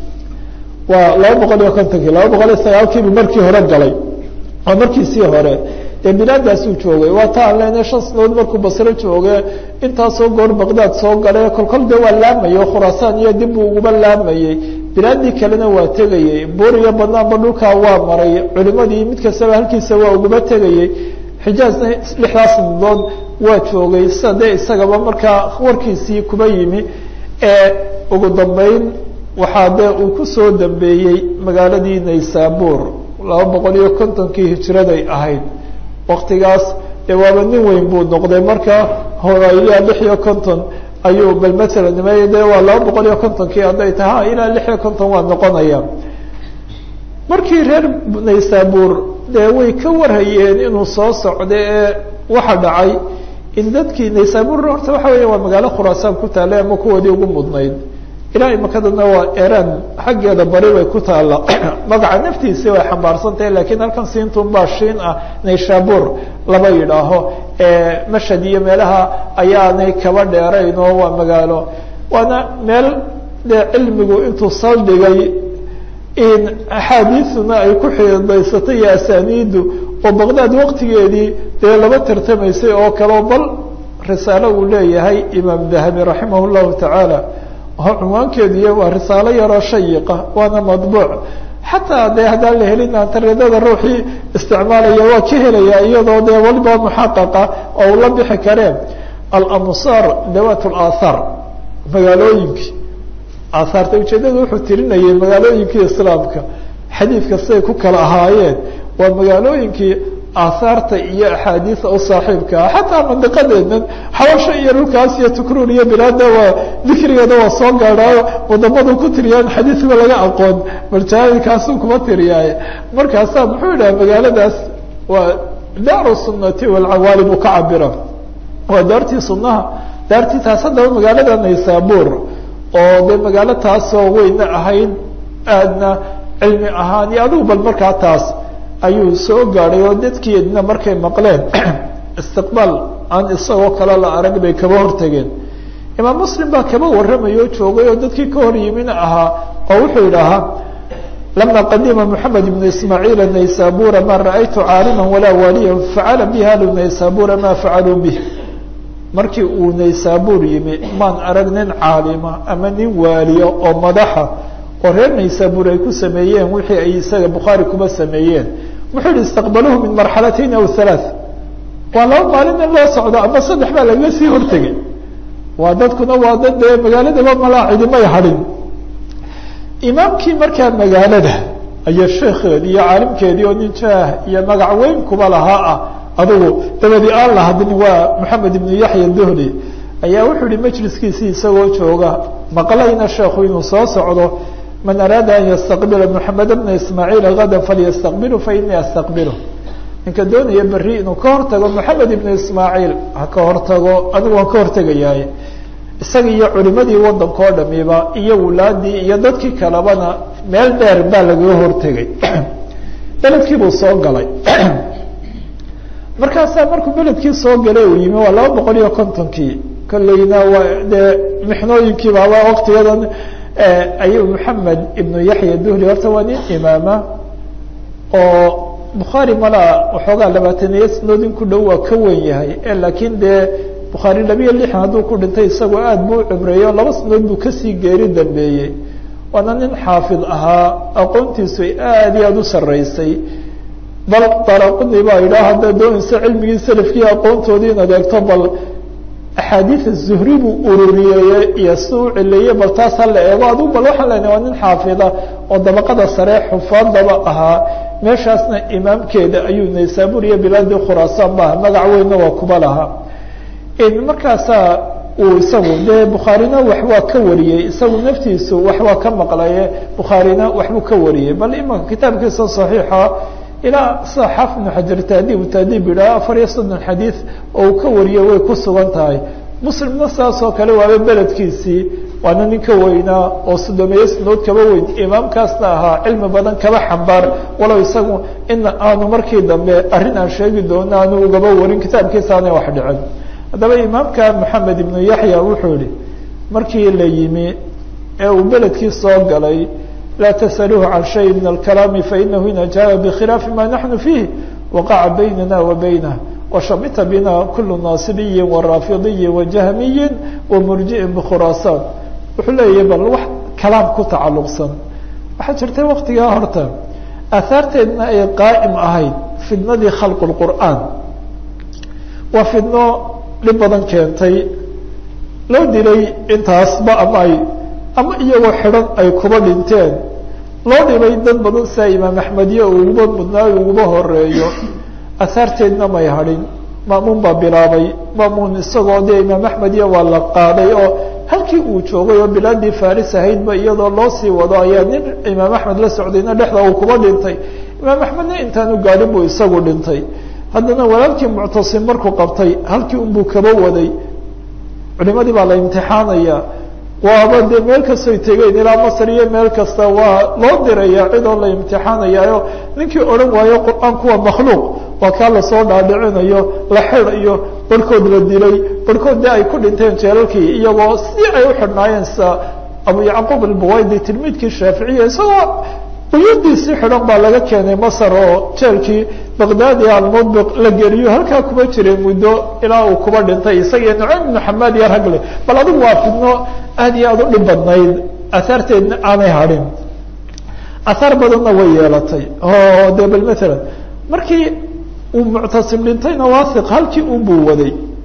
waa laba boqol iyo kontonkii laba boqol iyo sagaalkiibu markii hore galay oo markiisii hore dee bilaadaasuu joogay waa ta aan leenahay shan sanadood markuu basro jooge intaasoo goor baqdaad soo galay kolkol dee waa laamayay oo khuraasaan iyo dib buu uguba laamayey bilaadii kalena waa tegayey buur iyo banaanba dhulkaa waa maray culimadii mid kastaba halkiisa waa uguba tegayey xijaazna lixdaas sanadood waa joogay sida dee isagaba markaa warkiisii kuba yimi ee ugu dambeyn waxaa dee uu kusoo dambeeyey magaaladii naysabur laba boqol iyo kontonkii hijiraday ahayd waktigaas dee waaba nin weyn buu noqday marka horaya lix iyo konton ayuu bal matala nimay de waa laba boqol iyo kontonkii hadday taha ilaa lix iyo konton waa noqonaya markii reer naysabur dee way ka warhayeen inuu soo socda ee waxa dhacay in dadkii naysabur horta waxa weya waa magaalo khuraasaan ku taallay ama kuwoodii ugu mudnayd ilaa imakadana waa eran xaggeeda bari bay ku taalla magaca naftiisi way xambaarsan tahay lakiin halkan siintun baa shiin ah naysabur laba yidhaaho mashhad iyo meelaha ayaanay kaba dheerayn oo waa magaalo waana meel dee cilmigu intuu saldhigay in axaadiisuna ay ku xidaysatay iyo asaniidu oo baqdaad waqtigeedii dee laba tartamaysay oo kaleo bal risaalo uu leeyahay imaam dahabi raximah llahu tacaala oo cunwaankeediiy waa risaalo yaroo shayiqa waana madbuuc xataa dee haddaan la helin antareedada ruuxii isticmaalaya waa ka helaya iyadoo dee waliba muxaqaqa oo uu la bixi kareen alamsaar dawat laathaar magaalooyinkii aahaarta ujeedada wuxuu tirinayay magaalooyinkii islaamka xadiidka siday ku kala ahaayeen waa magaalooyinkii aahaarta iyo axaadiisa u saaxiibka ah xataa mandiqadeenan xawasho iyo dhulkaas iyo tukruur iyo bilaada waa dikrigeeda waa soo gaadhaayo wadamadu ku tiriyaan xadiisba laga aqoon baljaahilkaasuu kuma tiriyaaye markaasaa muxuu yidhaha magaaladaas waa daaru sunati walcawaali buu ka cabira waa daartii sunaha daartii taas haddaba magaalada naysaabuur oo dee magaalo taasoo weyna ahayd aadna cilmi ahaan iyo adigu bal markaa taas ayuu soo gaadhay oo dadkeedna markay maqleen istiqbaal aan isagoo kale la arag bay kaba hortageen imaam muslim baa kaba warramayo joogay oo dadkii ka hor yimina ahaa oo wuxuu yidhaahaa lama qadima moxamed ibnu ismaaciila naysabura ma ra'aytu caaliman walaa waaliyan facala bihi ahlu naysabura ma facaluu bih markii uu naysaabuur yimi maan arag nin caalima ama nin waaliya oo madaxa oo reer naysaabuur ay ku sameeyeen wixii ay isaga bukhaari kuba sameeyeen wuxuu yihi istaqbaluhu min marxalatayn aw halaath waa laba maalin in loo socdo ama saddex baa lagaga sii hortegay waa dadkuna waa dad dee magaaladaba malaa cidimay hadhin imaamkii markaa magaalada ayaa sheekeedii iyo caalimkeedii oo nin jaah iyo magac weyn kuba lahaa ah adugu dabadi aan la hadlin waa moxamed ibnu yaxya dohli ayaa wuxuu yihi majliskiisii isagoo jooga maqlayna sheekhu inuu soo socdo man araada an yastaqbila moxamed bna ismaaciila gada falyastaqbilu fainii astaqbilu ninka doonaya beri inuu ka hortago moxamed ibnu ismaaciil ha ka hortago anigu waan ka hortegayaay isaga iyo culimadii wadanka oo dhamiba iyo wulaadii iyo dadkii kalebana meel dheer baa lagaga hortegay beledkii buu soo galay markaasaa markuu beledkii soo galay uu yimi waa laba boqol iyo kontonkii kolleyna waa dee mixnooyinkii baaba waktiyadan ayuu moxamed ibnu yaxya duhli horta waa nin imaama oo bukhaari malaa waxoogaa labaataniyo snoodin ku dhow waa ka wen yahay laakiin dee bukhaari labiyo lixan hadduu ku dhintay isagoo aada buu cibreeyo laba snood buu kasii geeri dambeeyey waana nin xaafid ahaa aqoontiisu ay aada iyo aada u sarreysay bal daraquni baa yidhaha haddaad doonaysa cilmigii salafkii aqoontoodii inaad eegto bal axaadiida zuhri buu ururiyeye iyo si u cileeye bal taas ha la eego adigu bal waxaan leenahay waa nin xaafida oo dabaqada sare xufaadaba ahaa meeshaasna imaamkeeda ayuu naysaabuur iyo bilaadii khuraasaan maaha magac weynna waa kuba lahaa markaasaa uu isagu dee bukhaarina wax waa ka wariyey isagu naftiisu wax waa ka maqlaye bukhaarina waxbuu ka wariyey bal imanka kitaabkiisa saxiixa ilaa sida xaafid ibnu xajar taadiib taadiib yidhaha afar iyo soddon xadiid oo uu ka wariyo way ku sugan tahay muslimna saas oo kale waaba beledkiisii waana nin ka weynaa oo sodomeeye snood kaba weyn imaamkaasna ahaa cilmi badan kaba xambaar walow isagu ina aanu markii dambe arrin aan sheegi doono aanu ugaba warin kitaabkiisa aanay wax dhicin haddaba imaamka moxamed ibnu yaxya wuxuu yihi markii la yimi ee uu beledkii soo galay laa tasaluuhu can shay min alkalaami fainahu in ajaaba bikhilaafi ma naxnu fiih waqaca baynana wa baynah washamita bina kulu naasibiyin waraafidiyin wajahmiyin wamurji'in bikhuraasaan wuxuu leeyahay bal wax kalaam ku tacalluqsan waxaa jirtay waktigaa horta aahaarteedna ay qaa'im ahayd fidnadii khalqu lqur'aan waa fidno dhib badan keentay loo dilay intaasba ama ay ama iyagoo xidhan ay kuba dhinteen loo dhibay dad badan sia imaam axmediye uguba mudnaayo uguba horeeyo ahaarteedna may hadhin maamuun baa bilaabay maamuun isagoo dee imaam axmediye waa la qaaday oo halkii uu joogay oo bilaadii faris ahaydba iyadoo loo sii wado ayaa nin imaam axmed la socdayna dhexda uu kuba dhintay imaam axmedna intaanu gaadhin buu isagu dhintay haddana walaalkii muctasim markuu qabtay halkii unbuu kaba waday culimadii baa la imtixaanaya waaba dee meel kastoy tegeen ilaa masr iyo meel kasta waa loo diraya cidoo la imtixaanayaayo ninkii odhan waayo qur-aanku waa makhluuq waa kaa lasoo dhaadhicinayo la xidhayo barhkood la dilay barhkood dee ay ku dhinteen jeelalkii iyagoo si ay u xidhnaayeen sa abu yacquub albuwaydi tilmiidkii shaaficiya isagoo quyuudiisii xidhan baa laga keenay masr oo jeelkii baqdaadi almudbiq la geliyo halkaa kuba jiray muddo ilaa uu kuba dhintay isagiyo nucaym ibnu xamaad iyo ragle bal adigu waa fidno aad iyo aad u dhib badnayd ahaarteedna aanay hadhin ahaar badanna way yeelatay oo de bal maalan markii uu muctasim dhintayna waasiq halkii unbuu waday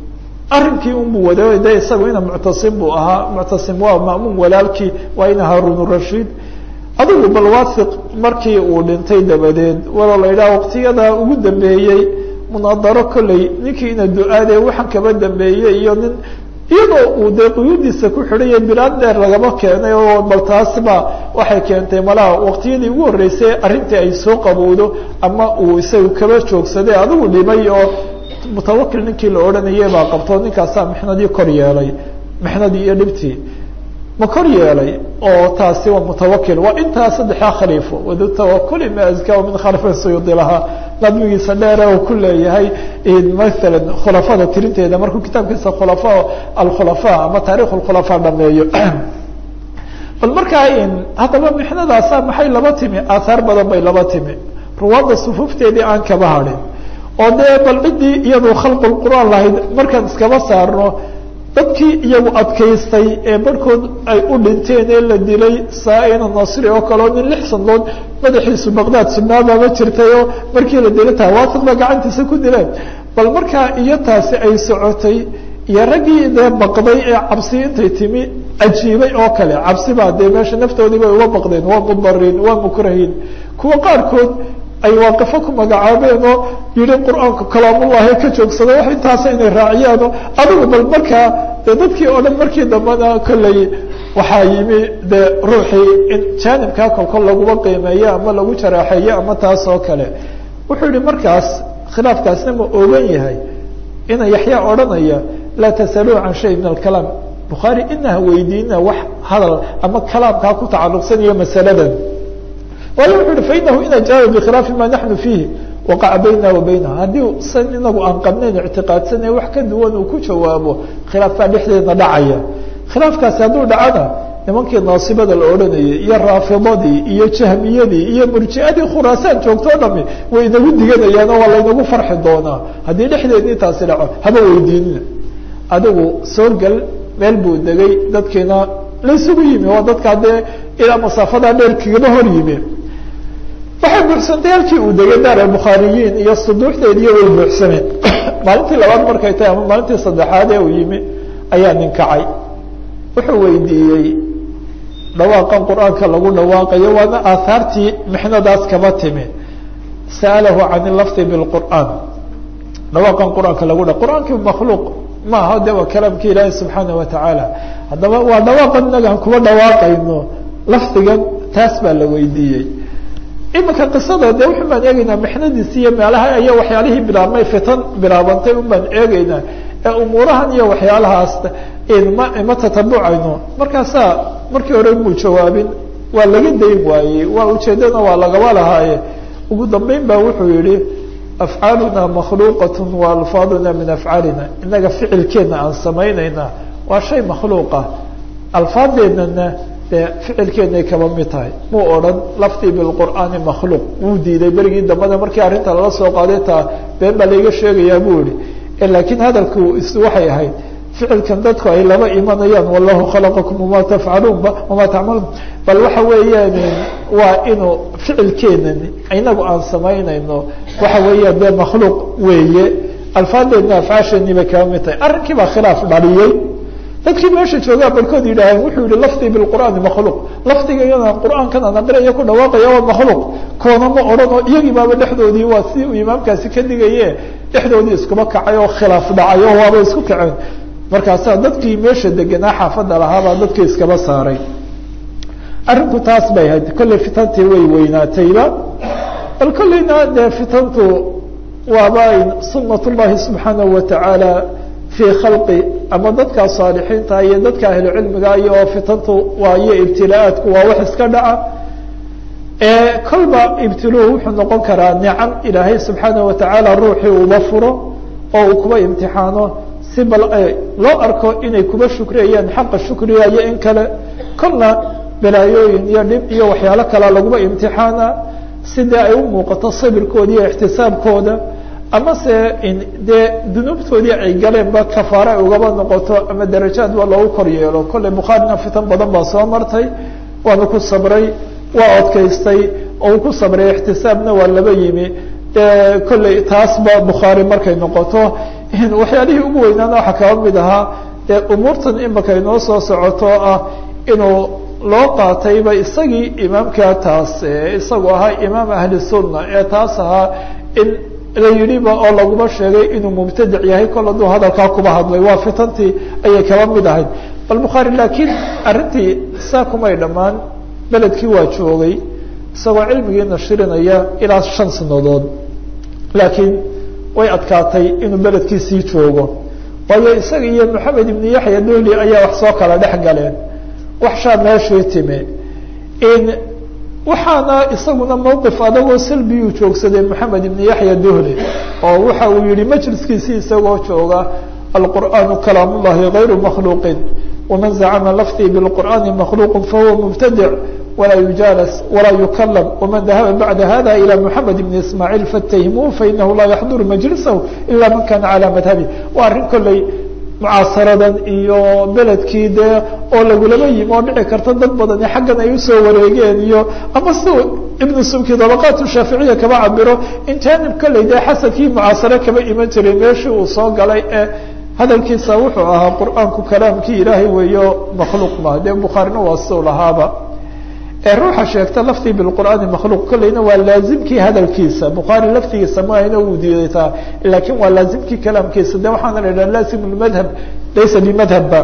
arrinkii unbuu wada de isagu ina muctasim buu ahaa muctasim waa ma'muum walaalkii waa ina haarun rashiid adigu bal wathiq markii uu dhintay dabadeed waloo la yidhaha waqtiyada ugu dambeeyey munaadaro kolley ninkii ina du-aade waxaan kaba dambeeyey iyo nin iyadoo uu dee quyuudiisa ku xidhaya bilaad dheer lagama keenay oo bal taasba waxay keentay malaha waqtiyadii ugu horreysay arrintii ay soo qabowdo ama uu isagu kaba joogsaday adigu dhimay oo mutawakil ninkii la odhanayay baa qabto ninkaasaa mixnadii kor yeelay mixnadii iyo dhibtii ma kor yeelay oo taasi waa mutawakil waa intaa saddexdaa khaliifo wadu tawakuli ma azkaa min khalifin suyuudi lahaa nadmigiisa dheere uu ku leeyahay maala khulafada tirinteeda markuu kitaabkiisa khulafa alkhulafa ama taarikh khulafa dhameeyo bal markaa haddaba mixnadaasa maxay laba timi aathaar badan bay laba timi ruwaadda sufuufteedii aan kaba hadhin oo dee bal ciddii iyadu khalqu qur'aan lahayd markaan iskaba saarno dadkii iyagu adkaystay ee barhkood ay u dhinteen ee la dilay saa-ina nasri oo kaleo nin lix sanadood madaxiisu baqdaad sunaabaama jirtayoo markii la dilay tawaasiq ba gacantiisa ku dileen bal markaa iyo taasi ay socotay iyo raggii dee baqday ee cabsi intay timi ajiibay oo kale cabsi baa dee meesha naftoodii bay uga baqdeen waa mudariin waa mukrahiin kuwa qaarkood ay waaqifo ku magacaabeen oo yihi qur-aanka kalaamullahi ka joogsada wax intaasa inay raaciyaano adigu bal markaa dee dadkii oo dhan markii dambena kolley waxaa yimi dee ruuxii in jaanibkaa kolkol laguma qiimeeyo ama lagu jaraaxeeyo ama taas oo kale wuxuu yihi markaas khilaafkaasna ma ogan yahay ina yaxyaa odhanaya laa tasaluu can shay min alkalaam bukhaari inaha weydiina wax hadal ama kalaamkaa ku tacaluqsanayo masaladan waayo wuxu uhi fainahu ina jaaba bikhilaafi ma naxnu fiihi waqaca bayna wa baynaha haddii san inagu aan qabnayn ictiqaadsanayn wax ka duwan uu ku jawaabo khilaaf baa dhexdeedna dhacaya khilaafkaasi hadduu dhacana nimankii naasibada la odhanayay iyo raafidadii iyo jahmiyadii iyo murjiadii khuraasaan joogto o dhami way inagu diganayaan oo waa laynagu farxi doonaa haddii dhexdeedii taasi dhaco haba weydiinina adigu soo gel meel buu degay dadkiina laysugu yimi waa dadkaa dee ilaa masaafadaa dheer kagaba hor yimi waxay buuxsantay halkii uu degay daar bukhaariyiin iyo suduuxdeediiyo way buuxsameen maalintii labaad markay tahay ama maalintii saddexaad ee uu yimi ayaa nin kacay wuxuu weydiiyey dhawaaqan qur-aanka lagu dhawaaqayo waana aahaartii mixnadaas kaba timi sa'alahu can lafdi bilqur'aan dhawaaqan qur-aanka lagu dha qur-aankii makhluuq ma aha de waa kalaamki ilaahi subxaana wa tacaala haddaba waa dhawaaqan inagaan kuba dhawaaqayno lafdigan taas baa la weydiiyey imika qisada de wuxun baan eegeynaa mixnadiisi iyo meelaha iyo waxyaalihii bilaabmay fitan bilaabantay un baan eegeynaa ee umuurahan iyo waxyaalahaas ma ma tatabucayno markaasaa markii hore muu jawaabin waa laga dayn waayey waa ujeedana waa lagaba lahaaye ugu dambeyn ba wuxuu yihi afcaaluna makhluuqat wa alfaaduna min afcaalina inaga ficilkeena aan samaynayna waa shay makhluuqa alfaadeennana dee ficilkeenay kaba mid tahay muu odhan laftii bilqur'aani makhluuq wuu diiday berigii dambena markii arrinta lala soo qaaday taa been baa layga sheegayaa buu yihi laakiin hadalku is waxay ahayd ficilkan dadku ay laba imanayaan wallahu khalaqakum wama tafcaluun wama tacmaluun bal waxa weeyaan waa inuu ficilkeenan inagu aan samaynayno waxa weeyaan dee makhluuq weeye alfaadeedna afcaasheeni bay kaba mid tahay arrinkii baa khilaaf dhaliyey dadkii meesha joogaa barkood yidhaaheen wuxuu yihi lafdii bilqur'aani makhluuq lafdiga iyadaan qur'aankan aan aqriaya ku dhawaaqaya waa makhluuq koona ma odhan oo iyagii baaba dhexdoodii waa si uu imaamkaasi ka digaye dhexdoodii iskuba kacay oo khilaaf dhacay oo waaba isku kaceen markaasaa dadkii meesha deganaa xaafadda lahaabaa dadkii iskaba saaray arrinku taas bay ahayd kolley fitantii way weynaatayba bal kolleyna dee fitantu waaba sunat llahi subxaanahu watacaala fii khalqi ama dadka saalixiinta iyo dadka ahlu cilmiga iyo fitantu waa iyo ibtilaaadku waa wax iska dhaca kolba ibtiluhu wuxuu noqon karaa nicam ilaahay subxaanaه watacaala ruuxii uba furo oo uu kuba imtixaano si bal loo arko inay kuba shukriyayaan xaqa shukriga iyo in kale kolna balaayooyin iyo dhib iyo waxyaalo kalea laguba imtixaana sidee ay u muuqato sabirkooda iyo ixtisaabkooda ama se dee dunuubtoodii ay galeenba kafaare ay ugaba noqoto ama darajaad waa loogu kor yeelo kolley bukhaarina fitan badan baa soo martay waana ku sabray waa odkaystay oo uu ku sabray ixtisaabna waa laba yimi kolley taasba bukhaari markay noqoto waxyaalihii ugu weynaana waxaa kaba mid ahaa dee umuurtan imaka inoo soo socoto ah inuu loo qaatayba isagii imaamkaa taas isagu ahaa imaam ahli sunna ee taas ahaa in la yidhiba oo laguma sheegay inuu mubtadic yahay kol hadduu hadalkaa kuba hadlay waa fitantii ayay kaba mid ahayd bal bukhaari laakiin arrintii saa kumay dhammaan beledkii waa joogay isagoo cilmigii nashirinaya ilaa shan sanadood laakiin way adkaatay inuu beledkiisii joogo waayo isaga iyo maxamed ibnu yaxya dohli ayaa wax soo kala dhex galeen wax shaa meeshii timi in waxaana isaguna mawqif adagoo salbiyuu joogsaday maxamed ibnu yaxya dohli oo waxa uu yihi majliskiisii isagoo jooga alqur'aanu kalaam ullahi gayru makhluuqin waman zacama lafdii bilqur'aani makhluuq fahuwa mubtadic walaa yujaalas walaa yukalam waman dahaba bacda hada ilى moxamed ibn ismaaciil fatahimuu fainahu laa yaxduru majlisahu ila man kana calى madhabi waa arrin kolley mucaasaradan iyo beledkii dee oo lagulaba yimi oo dhici karta dad badani xaggan ay usoo wareegeen iyo ama si ibnu subki dabaqaat shaaficiya kaba cabiro in janib kolley dee xasankii mucaasare kaba iman jiray meeshii uu soo galay ee hadalkiisa wuxuu ahaa qur'aanku kalaamkii ilaahay weeyo makhluuq ma dee bukhaarina waa siu lahaaba ee ruuxa sheegta laftii bilqur'aani makhluuq kolleyna waa laazimkii hadalkiisa bukhaari laftigiisa maahayna uu diidataa laakiin waa laazimkii kalaamkiisa de waxaana la idhaha laazim lmadhab laysa bimadhabba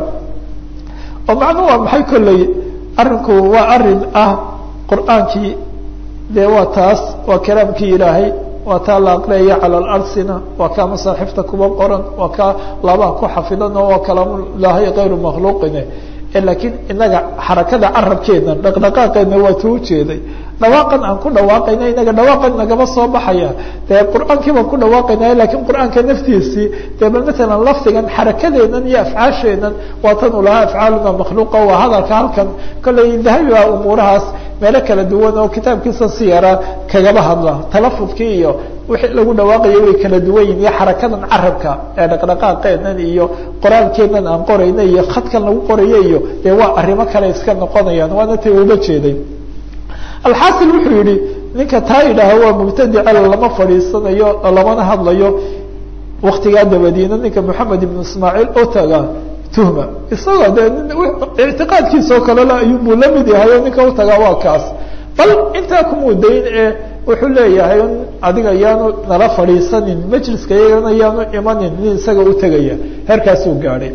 oo macnuu waa maxay kolley arrinku waa arin ah qur'aankii dee waa taas waa kalaamkii ilaahay waa taa la aqriyayo cala alarsina waa kaa masaaxifta kuba qoran waa kaa labaha ku xafidan oo waa kalaamulaahi kayru makhluuqine laakiin inaga xarakada carabkeena dhaqdhaqaaqeena waa tuu ujeeday dhawaaqan aan ku dhawaaqayna inaga dhawaaqan nagama soo baxaya dee qur'aankii baan ku dhawaaqaynaya lakiin qur'aanka naftiisii dee bal matalan lafdigan xarakadeenan iyo afcaasheenan waa tan u lahaa afcaaluna makhluuqa waa hadalka halkan kolley dahabi baa umuurahaas meelo kala duwan oo kitaabkiisa si yaraa kagaba hadla talafudkii iyo wixii lagu dhawaaqayo way kala duwan yihin iyo xarakadan carabka ee dhaqdhaqaaqeenan iyo qoraalkeenan aan qorayna iyo khadkan lagu qorayo iyo dee waa arrimo kale iska noqonayaan waana tay uga jeeday alxaasil wuxuu yihi ninka taa idhaaha waa mubtadica lama fadhiisanayo lamana hadlayo waktigaa dabadiina ninka moxamed ibnu ismaaciil oo taga tuhma isagoo dee ictiqaadkiisa oo kalele ayuubuu la mid yahay oo ninka utagaa waa kaas bal intaa kumudayn ee wuxuu leeyahay adiga yaanu nala fadhiisanin majliska iyagana yaanu imanin nin isaga utegaya heerkaasuu gaadhay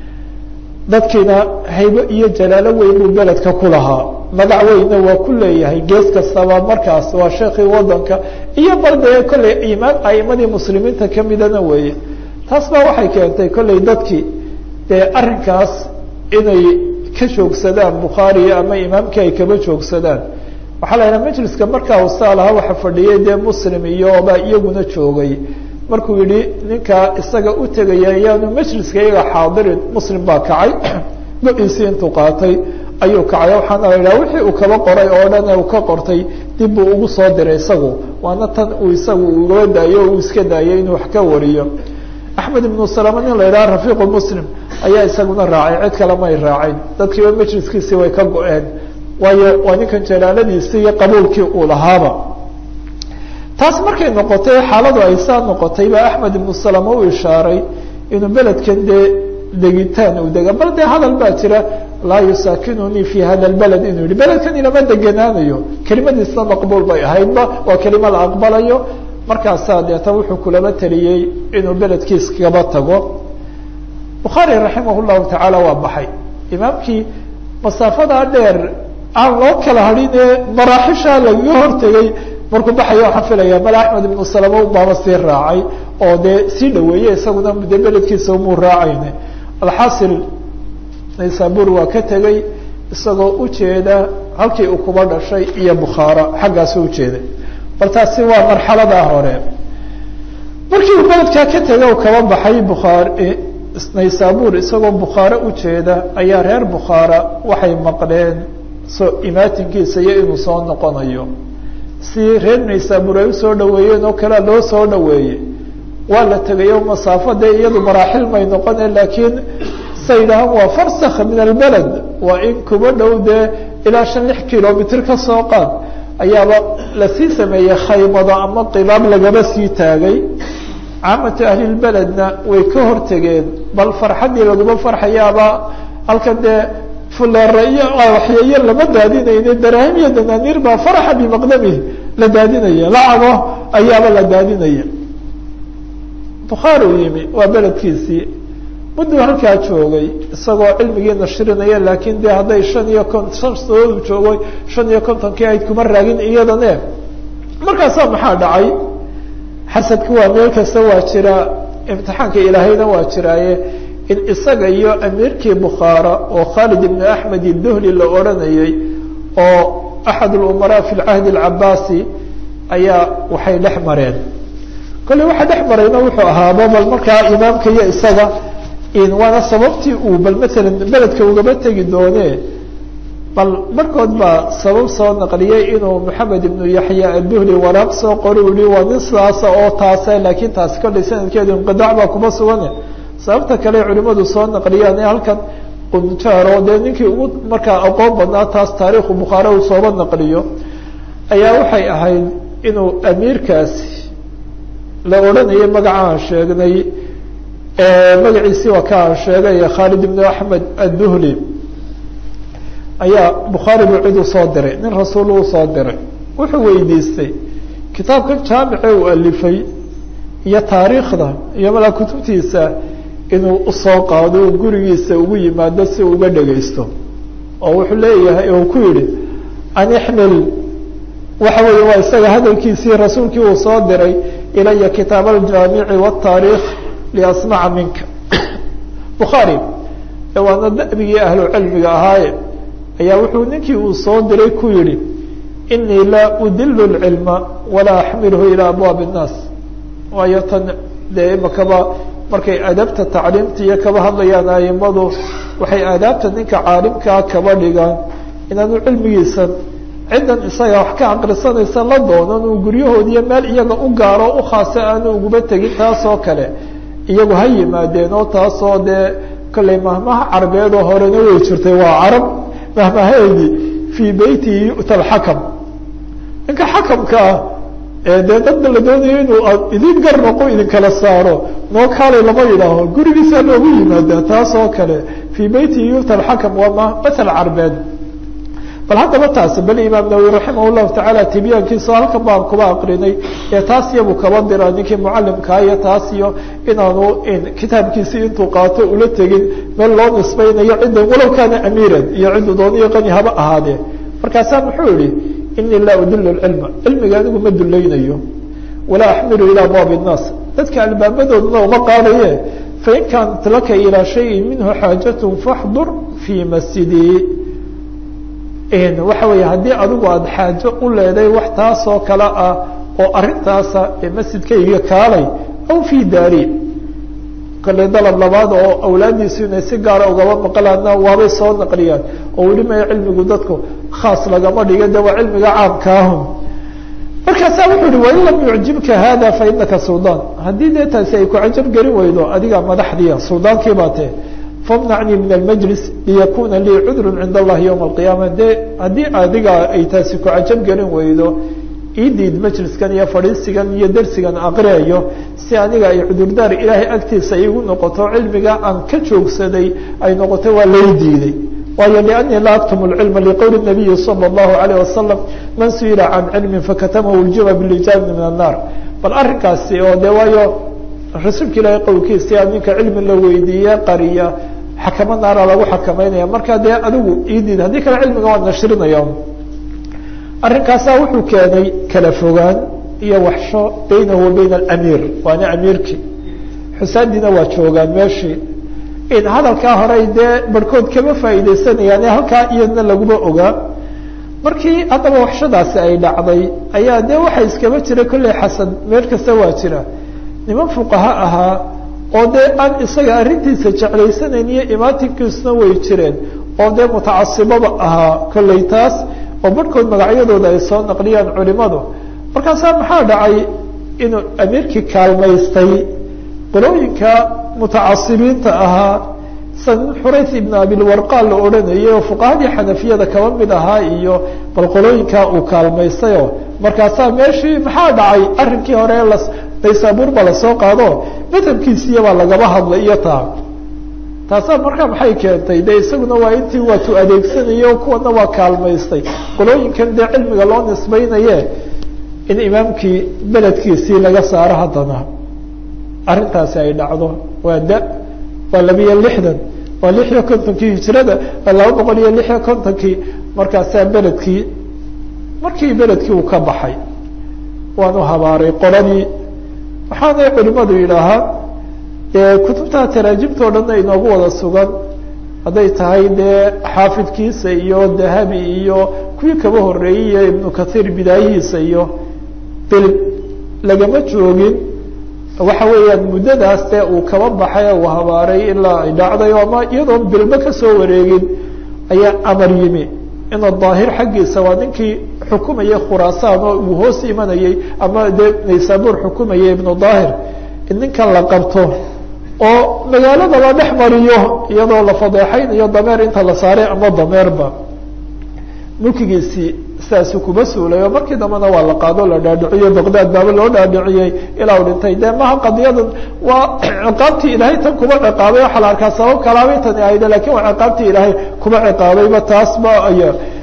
dadkiina haybo iyo jalaalo weyn buu beledka ku lahaa magac weynna waa ku leeyahay gees kastaba markaas waa sheekii wadanka iyo bal dee kolley imaam aimadii muslimiinta kamidana weeye taas baa waxay keentay kolley dadkii dee arrinkaas inay ka joogsadaan bukhaari ama imaamkii ay kaba joogsadaan waxaa la yidhaha majliska markaa usaa lahaa waxa fadhiyay dee muslim iyoba iyaguna joogay markuu yihi ninkaa isaga u tegaya ayaanu majliska iyaga xaadirin muslim baa kacay go-iisii intuu qaatay ayuu kacay waxaana la yidhaha wixii uu kaba qoray oo dhan uu ka qortay dib buu ugu soo diray isagu waana tan uu isagu ugaba daayo uu iska daayay inuu wax ka wariyo axmed ibnu salama nin la yidhaha rafiiqu muslim ayaa isaguna raacay cid kale may raacin dadkiiba majliskiisii way ka go-een waayo waa ninkan jalaaladiisi iyo qabuulkii uu lahaaba taas markay noqotay xaaladu ay saa noqotay baa axmed ibnu salama u ishaaray inuu beledkan dee degitaan uu dega bal dee hadal baa jira laa yusaakinunii fi hada lbaled inuu yihi beledkan ilama deganaanayo kelimadiisna maqbuul bay ahaydba waa kelima la aqbalayo markaasaa deeta wuxuu kulaba taliyey inuu beledkiis kaba tago bukhaari raximah llahu tacaala waa baxay imaamkii masaafadaa dheer aan loo kala hadhin ee maraaxishaa lagaga hortegay markuu baxaya waxaan filaya mala axmed ibnu salama baaba sii raacay oo dee sii dhaweeyey isaguna de beledkiisa umuu raacayne alxaasil naysabur waa ka tegey isagoo ujeeda halkii uu kuba dhashay iyo bukhaara xaggaasu ujeeday bal taasi waa marxaladaa hore markii uu beledkaa ka tegay u kaba baxay bukhaari naysabur isagoo bukhaare ujeeda ayaa reer bukhaara waxay maqleen soo imaatinkiisa iyo inuu soo noqonayo si reer naysabur ay usoo dhaweeyeen oo kalea loo soo dhaweeyey waa la tegayo masaafo dee iyadu maraaxil may noqone laakiin say yidhahaan waa farsakh min albeled waa in kuba dhow dee ilaa shan lix kilomitr ka soo qaad ayaaba lasii sameeyey khaymado ama qibaab lagaba sii taagay caamatu ahlilbeledna way ka hortegeen bal farxaddii laguma farxayaaba halkan dee fuleera iyo waxyeeyo lama daadinayne daraahim iyo danaaniir baa faraxa bimaqdamihi la daadinaya lacago ayaaba la daadinaya bukhaari u yimi waa beledkiisii mudduu halkaa joogay isagoo cilmigii nashrinaya laakiin dee hadday shan iyo kon shan sanoodu joogay shan iyo kontonkii ayd kuma raagin iyadane markaasaa maxaa dhacay xasadku waa meel kasta waa jira imtixaanka ilaahayna waa jiraaye in isaga iyo amiirkii bukhaara oo khaalid ibn axmed iduhli la odhanayay oo axad lumaraa fi lcahdi alcabaasi ayaa waxay dhex mareen kolley waxa dhex marayna wuxuu ahaaba bal markaa imaamka iyo isaga waana sababtii uu bal maalan beledka ugaba tegi doone bal markood baa sabab soo naqliyay inuu maxamed ibnu yaxya aduhli waraaq soo qori yihi waa nin sidaasa oo taase laakiin taasi kolley sanadkeedu inqidaac baa kuma sugane sababta kale culimadu soo naqliyaan ee halkan qunjaaro dee ninkii ugu markaa aqoon badnaa taas taariikhu bukhaare uu sooba naqliyo ayaa waxay ahayd inuu amiirkaasi la odhanayay magaca aan sheegnay magaciisii waa ka aan sheegay khaalid ibnu axmed adduhli ayaa bukhaari buu cid u soo diray nin rasuul uu soo diray wuxuu weydiistay kitaabkan jaamice uu alifay iyo taariikhda iyo malaa kutubtiisa inuu usoo qaado o gurigiisa ugu yimaado si uga dhegaysto oo wuxuu leeyahay uu ku yihi an ixmil waxa weeye waa isaga hadalkiisii rasuulkii uu soo diray ilaya kitaab aljaamici wataariikh liasmaca minka bukhaari waana dabigii ahlu cilmiga ahaaye ayaa wuxuu ninkii uu soo diray ku yihi inii laa udilu lcilma walaa axmilhu ilaa abwaabi innaas waayo tan dee imakaba markay adabta tacliimta iyo kaba hadlayaan aimadu waxay aadaabta ninka caalimkaa kaba dhigaan inaanu cilmigiisan ciddan isaga wax ka aqrisanaysa la doonan uu guryahoodiiyo meel iyaga u gaaro u khaasa aanu uguba tegin taasoo kale iyagu ha yimaadeen oo taasoo dee kolley mahmaha carabeed oo horena way jirtay waa carab mahmaheedii fii beytihi yu'ta alxakam ninka xakamka ah dee dadba la doonayo inuu idin gar noqo idinkala saaro noo kaalay lama yidhaaho gurigiisaa loogu yimaadaa taas oo kale fii beytihi yu'ta alxakam waa ma mathal carbeed bal haddaba taasi bal imaam nawowi raximah llahu tacaala tibyaankiisa halkan baan kuba aqrinay ee taas iyabuu kaba dira ninkii mucalimkaa iyo taas iyo inaanu kitaabkiisii intuu qaato ula tegin meel loo nisbaynayo ciddan walow kaana amiiran iyo ciddu dooniyo qani haba ahaadee markaasaa muxuu yihi inii laa udilu cilma cilmiga anigu ma dulaynayo walaa axmilu ilaa abwaabi innaas dadka albaabadooduna uma qaadaye fain kaanat laka ilaa shayin minhu xaajatun faxdur fii masjidii waxa weeye haddii adigu aada xaajo u leeday wax taasoo kale ah oo arintaasa ee masjidkayga kaalay aw fii daari kale dalab labaad oo awlaadiisu inay si gaara ugaba maqlaana waabay soo naqliyaan oo weli maya cilmigu dadku khaas lagama dhiga de waa cilmiga caamkaahun markaasaa wuxuu uhi wain lam yucjibka hada fa inaka suldaan haddii dee taasi ay ku cajab geli weydo adiga madaxdiia suldaankii baa tee famnacnii min almajlis liyakuna lii cudru cinda allahi ywma alqiyaama de haddii adiga ay taasi ku cajab gelin weydo idiid majliskan iyo fadhiisigan iyo dersigan aqriayo si aniga ay cudurdaar ilaahay agtiisa igu noqoto cilmiga aan ka joogsaday ay noqoto waa lay diiday waayo liannii laa aktumu lcilma liqowli nabiyi sala allahu alayh wasalam man su-ila can cilmin fakatamahu ljuba bilijaabni min annaar bal arrinkaasi oo de waayo rasuulka ilaahay qowlkiisa ninka cilmi la weydiiye qariya xakamo naara lagu xakamaynaya marka dee adigu idiid haddii kale cilmiga waa nashrinaya arrinkaasaa wuxuu keenay kala fogaan iyo waxsho baynahu wa bayna alamiir waana amiirkii xusaandiina waa joogaan meeshii in hadalkaa horey dee barhkood kama faa'iideysanayaan ee halkaa iyadna laguma ogaa markii haddaba waxshadaasi ay dhacday ayaa dee waxaa iskaba jira kolley xasan meel kasta waa jira niman fuqaha ahaa oo dee aan isaga arrintiisa jeclaysanayn iyo imaatinkiisuna way jireen oo dee mutacasibaba ahaa kolley taas oo barhkood magacyadooda ay soo naqliyaan culimadu markaasaa maxaa dhacay inuu amiirkii kaalmaystay qolooyinka mutacasibiinta ahaa san xurays ibn abilwarqa la odhanayay oo fuqahadii xanafiyada kaba mid ahaa iyo bal qolooyinkaa uu kaalmaystayoo markaasaa meeshii maxaa dhacay arrinkii hore las naysaabuur baa lasoo qaado madhabkiisiyabaa lagaba hadlay iyo taa taasaa markaa maxay keentay de isaguna waa intii waatu adeegsanayay o kuwana waa kaalmaystay qolooyinkan dee cilmiga loo nisbaynaye in imaamkii beledkiisii laga saaro haddana arrintaasi ay dhacdo waa da waa labiyo lixdan waa lix iyo kontonkii hijrada waa laba boqol iyo lix iyo kontonkii markaasaa beledkii markii beledkii uu ka baxay waanu habaaray qoladii waxaanay culimadu yidhaahaa kutubta taraajimta o dhanna inoogu wada sugan hadday tahay dee xaafidkiisa iyo dahabi iyo kuwii kaba horeeyey iyo ibnu kathiir bidaayihiisa iyo bil lagama joogin waxa weeyaan muddadaas dee uu kaba baxay uu habaaray ilaa ay dhacday ama iyadoon bilba kasoo wareegin ayaa amar yimi ina daahir xaggiisa waa ninkii xukumayay khuraasaan oo uu hoos imanayey ama dee naysaabuur xukumayay ibnu daahir in ninkan la qabto oo magaalada la dhex mariyo iyadoo la fadeexaynayo dameer inta la saaray ama dameerba mulkigiisii sidaasuu kuba suulay oo markii dambena waa la qaado la dhaadhiciyo baqdaad baaba loo dhaadhiciyey ilaa u dhintay de maha qadiyadan waa ciqaabtii ilaahay tan kuba ciqaabay waxaa la arkaa sabab kalaabay tani ahayde lakin waa ciqaabtii ilaahay kuba ciqaabayba taasba ay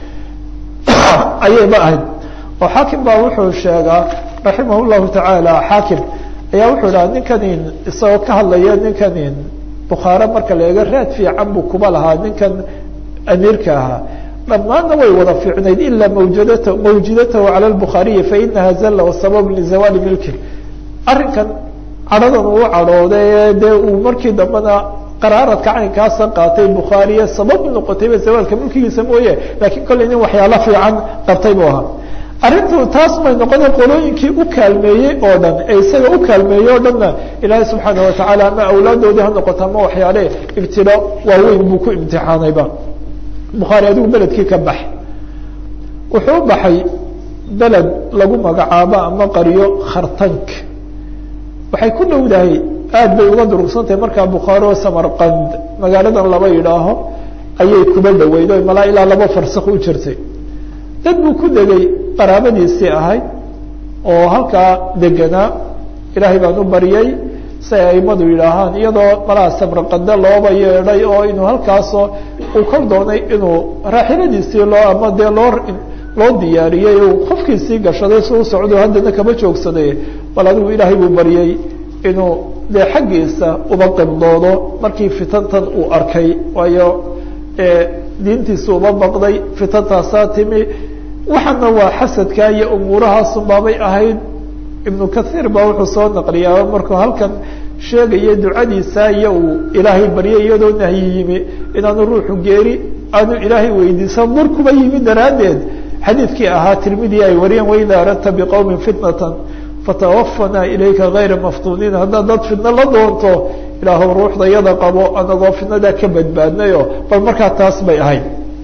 ayayba ahayd oo xaakim baa wuxuu sheegaa raximah llahu tacaala xaakim ayaa wuxuu dhaha ninkanin isagoo ka hadlaya ninkanin bukhaare marka la eego raad fiican buu kuba lahaa ninkan amiirka ahaa dhammaanna way wada fiicnayd ilaa mawjadata mawjidatahu cala lbukhaariyi fainaha zalla wasabab lizawaali milki arrinkan cadhadan uu cadhooday dee uu markii dambena qaraaradka caynkaasa qaatay bukhaariye sabab noqotayba zawaalka mulkigiisa mooye lakiin kolley nin waxyaalo fiican qabtay buu ahaa arrintu taas may noqona qolooyinkii u kaalmeeyey oo dhan ee isaga u kaalmeeyey oo dhanna ilaahay subxaana watacaala ama awlaadoodii ha noqoto ama waxyaale ibtilo waaweyn buu ku imtixaanayba bukhaari adigu beledkii ka bax wuxuu u baxay beled lagu magacaabo ama qaryo khartank waxay ku dhowdahay aad bay uga durugsantahay markaa bukhaari oo samarqand magaaladan laba yidhaaho ayay kuba dhaweyd o malaa ilaa laba farsak u jirtay dad buu ku degay qaraabadiisii ahayd oo halkaa deganaa ilaahay baan u baryay say aimadu yidhaahaan iyadoo malaa samarqande looba yeedhay oo inuu halkaasoo uu kor doonay inuu raaxiladiisii loo ama dee loo loo diyaariyey uu qofkiisii gashaday si u socdo haddana kama joogsaday bal adigu ilaahay buu baryey inuu dee xaggiisa uba qibdoodo markii fitantan uu arkay waayo diintiisa uba baqday fitantaasaa timi waxaana waa xasadka iyo umuurahaasunbaabay ahayd ibnu kathiir baa wuxuu soo naqliyaa markuu halkan sheegaya ducadiisa iyo uu ilaahay baryay iyadoo nahyi yimi inaanu ruuxu geeri aanu ilaahay weydiisan mur kuba yimi daraaddeed xadiidkii ahaa tirmidi ay wariyeen waida aradta biqowmin fitnatan fatawafana ilayka gayra maftuuniin haddaad dad fidno la doonto ilaahu ruuxda yada qabo anagoo fidnadaa ka badbaadnayo bal markaa taas bay ahayd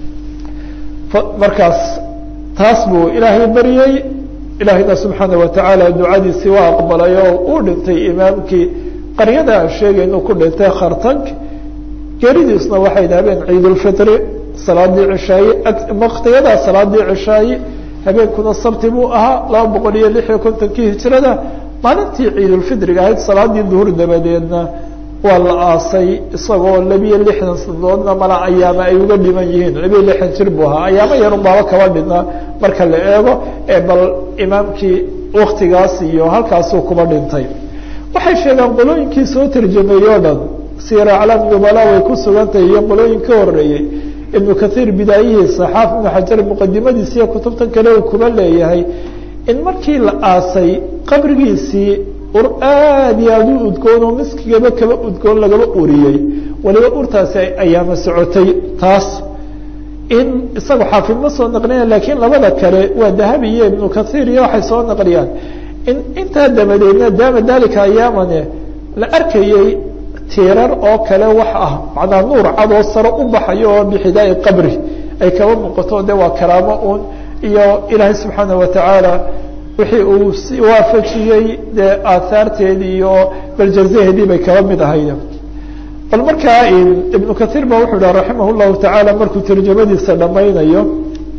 markaas taas buu ilaahay baryey ilaahayna subxaana watacaala ducadiisii waa aqbalay oo uu dhintay imaamkii qaryada aan sheegaynu ku dhintay khartank geeridiisna waxay habeen ciidulfitri salaadii cishaaye waktiyadaa salaadii cishaaye habeenkuna sabti buu ahaa laba boqol iyo lix iyo kontonkii hijrada maalintii ciidulfitriga ahayd salaadii duhur dabadeedna waa la aasay isagoo labiyo lixdan sanadoodna mala ayaama ay uga dhiman yihiin labiyo lixdan jir buu ahaa ayaamo yarun baaba kaba dhina marka la eego ee bal imaamkii waktigaas iyo halkaasuu kuba dhintay waxay sheegaan qolooyinkii soo tarjameeyey o dhan siira aclaam nubala way ku sugantahay iyo qolooyin ka horeeyey ibnu kathiir bidaayihiisa xaafid ibnu xajar muqadimadiisa iyo kutubtan kale uu kuba leeyahay in markii la aasay qabrigiisii ur aad iyo aada u udgoon oo miskigaba kaba udgoon lagaba uriyey waliba urtaasi ayaama socotay taas in isaga xaafid ma soo naqliya lakiin labada kale waa dahabi iyo ibnu kathiir iyo waxay soo naqliyaan in intaa dabadeedna daama dalika ayaamane la arkayey tiirar oo kale wax ah macnaa nuur cadoo saro u baxayo oo bixidaai qabri ay kaba muuqato de waa karaamo un iyo ilaahay subxaana watacaala wixii uu si waafajiyey dee aahaarteedii iyo baljazaheedii bay kaba mid ahayd bal markaa ibnu kathiir ba wuxuu dhaha raximah llahu tacaala markuu tarjamadiisa dhamaynayo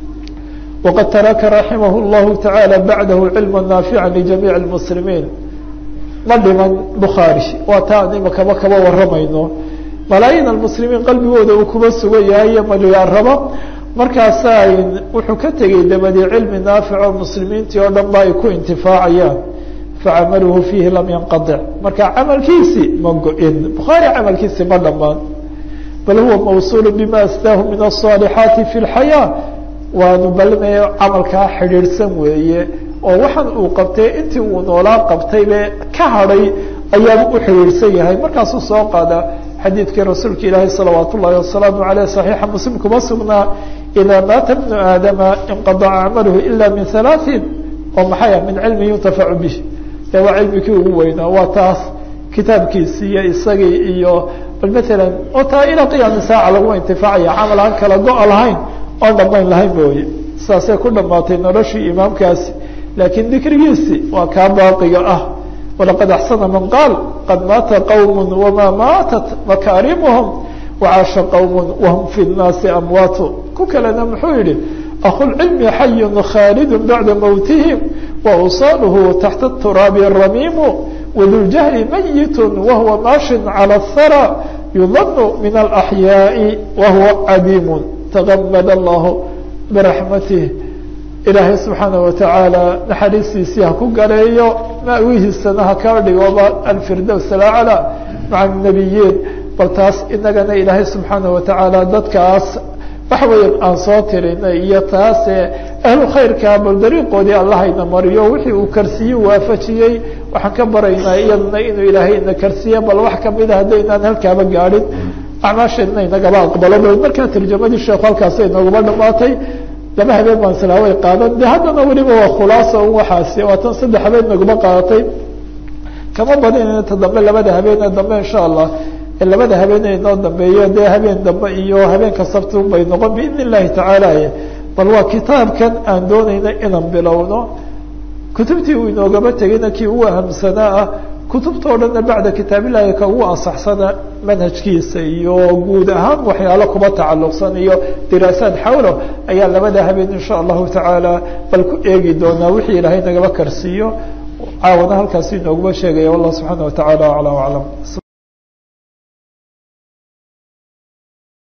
waqad taraka raximah llahu tacaala bacdahu cilma naafica lijamiic lmuslimiin ma dhiman bukhaari waa taa aan imakaba kaba waramayno malaayiin almuslimiin qalbigooda uu kuba sugan yahay iyo malyaaraba markaasa wuxuu ka tegey dabadii cilmi naafic oo muslimiintii oo dhan ba ay ku intifaacayaan facamaluhu fiihi lam yanqadic marka camalkiisii ma go-in bukhaari camalkiisi ma dhamaan bal huwa mawsuul bima astaahu min aلصaalixaati fi اlxayaa waanu balinayo camalkaa xidhiidhsan weeye oo waxaan uu qabtay intii uu noolaa qabtaybe ka hadhay ayaaba u xidhiidhsan yahay markaasuu soo qaada xadiidkii rasuulka ilaahi salawaat ullahi wasalaamu aleyh صaxiixa muslim kuma sugnaa idaa maata bnu aadama inqadaca camaluhu ila min halaaثin oo maxaya min cilmi yuntafacu bih de waa cilmikii ugu weynaa waa taas kitaabkiisi iyo isagii iyo bal maalan oo taa ilaa qiyaami saaca laguma intifaacaya camal aan kala go-a lahayn oon dhamayn lahayn mooye saasay ku dhamaatay noloshii imaamkaasi laakiin dikrigiisi waa kaa baaqiga ah walaqad axsana man qaal qad maata qowm wamaa maatat makaarimuhum wacaasha qowm wahum fi nnaasi amwaatu ku kalena muxuu yihi akhulcilmi xayun khaalid bacda mowtihim wausaaluhu taxta turaabi ramiimu waduljahli mayit wahuwa maashin calى اthara yudanu min alaxyaai wahuwa cadiimu tagamad allahu biraxmatih ilaahay subxaana watacaala naxariistiisii ha ku gareeyo maawihiisana ha ka dhigoba alfirdows alacla maca nabiyiin bal taas inagana ilaahay subxaana watacaala dadkaas waxa weya aan soo tirinay iyo taase ahlu khayrka bal dariiqoodii allahayna mariyo wixii uu karsiye waafajiyey waxaan ka baraynaa iyadana inuu ilaahay ina karsiye bal wax kamida haddaynaan halkaaba gaadhin acmaasheedna inagaba aqbalo bal markaa tarjamadii sheekhu halkaas inooguma dhamaatay laba habeen baan silaaway qaadan de haddana weliba waa khulaasa un waxaasi waa tan saddex habeen naguma qaadatay kama badin inta dambe labada habeene dambe insha allah labada habeenee inoo dambeeyo dee habeen dambe iyo habeenka sabti bay noqon biidn illahi tacaala bal waa kitaabkan aan doonayna inaan bilowno kutubtii uu inoogaba tegayna kii ugu ahamsanaa ah kutubtao dhanna bacda kitaabillahi ka ugu ansaxsana manhajkiisa iyo guud ahaan waxyaalo kuba tacalluqsan iyo diraasaad xawlo ayaa labada habeen insha allahu tacaala bal ku eegi doonaa wixii ilaahay nagaba karsiiyo caawana halkaasi inooguma sheegaya wallah subxaana watacaala acla aclam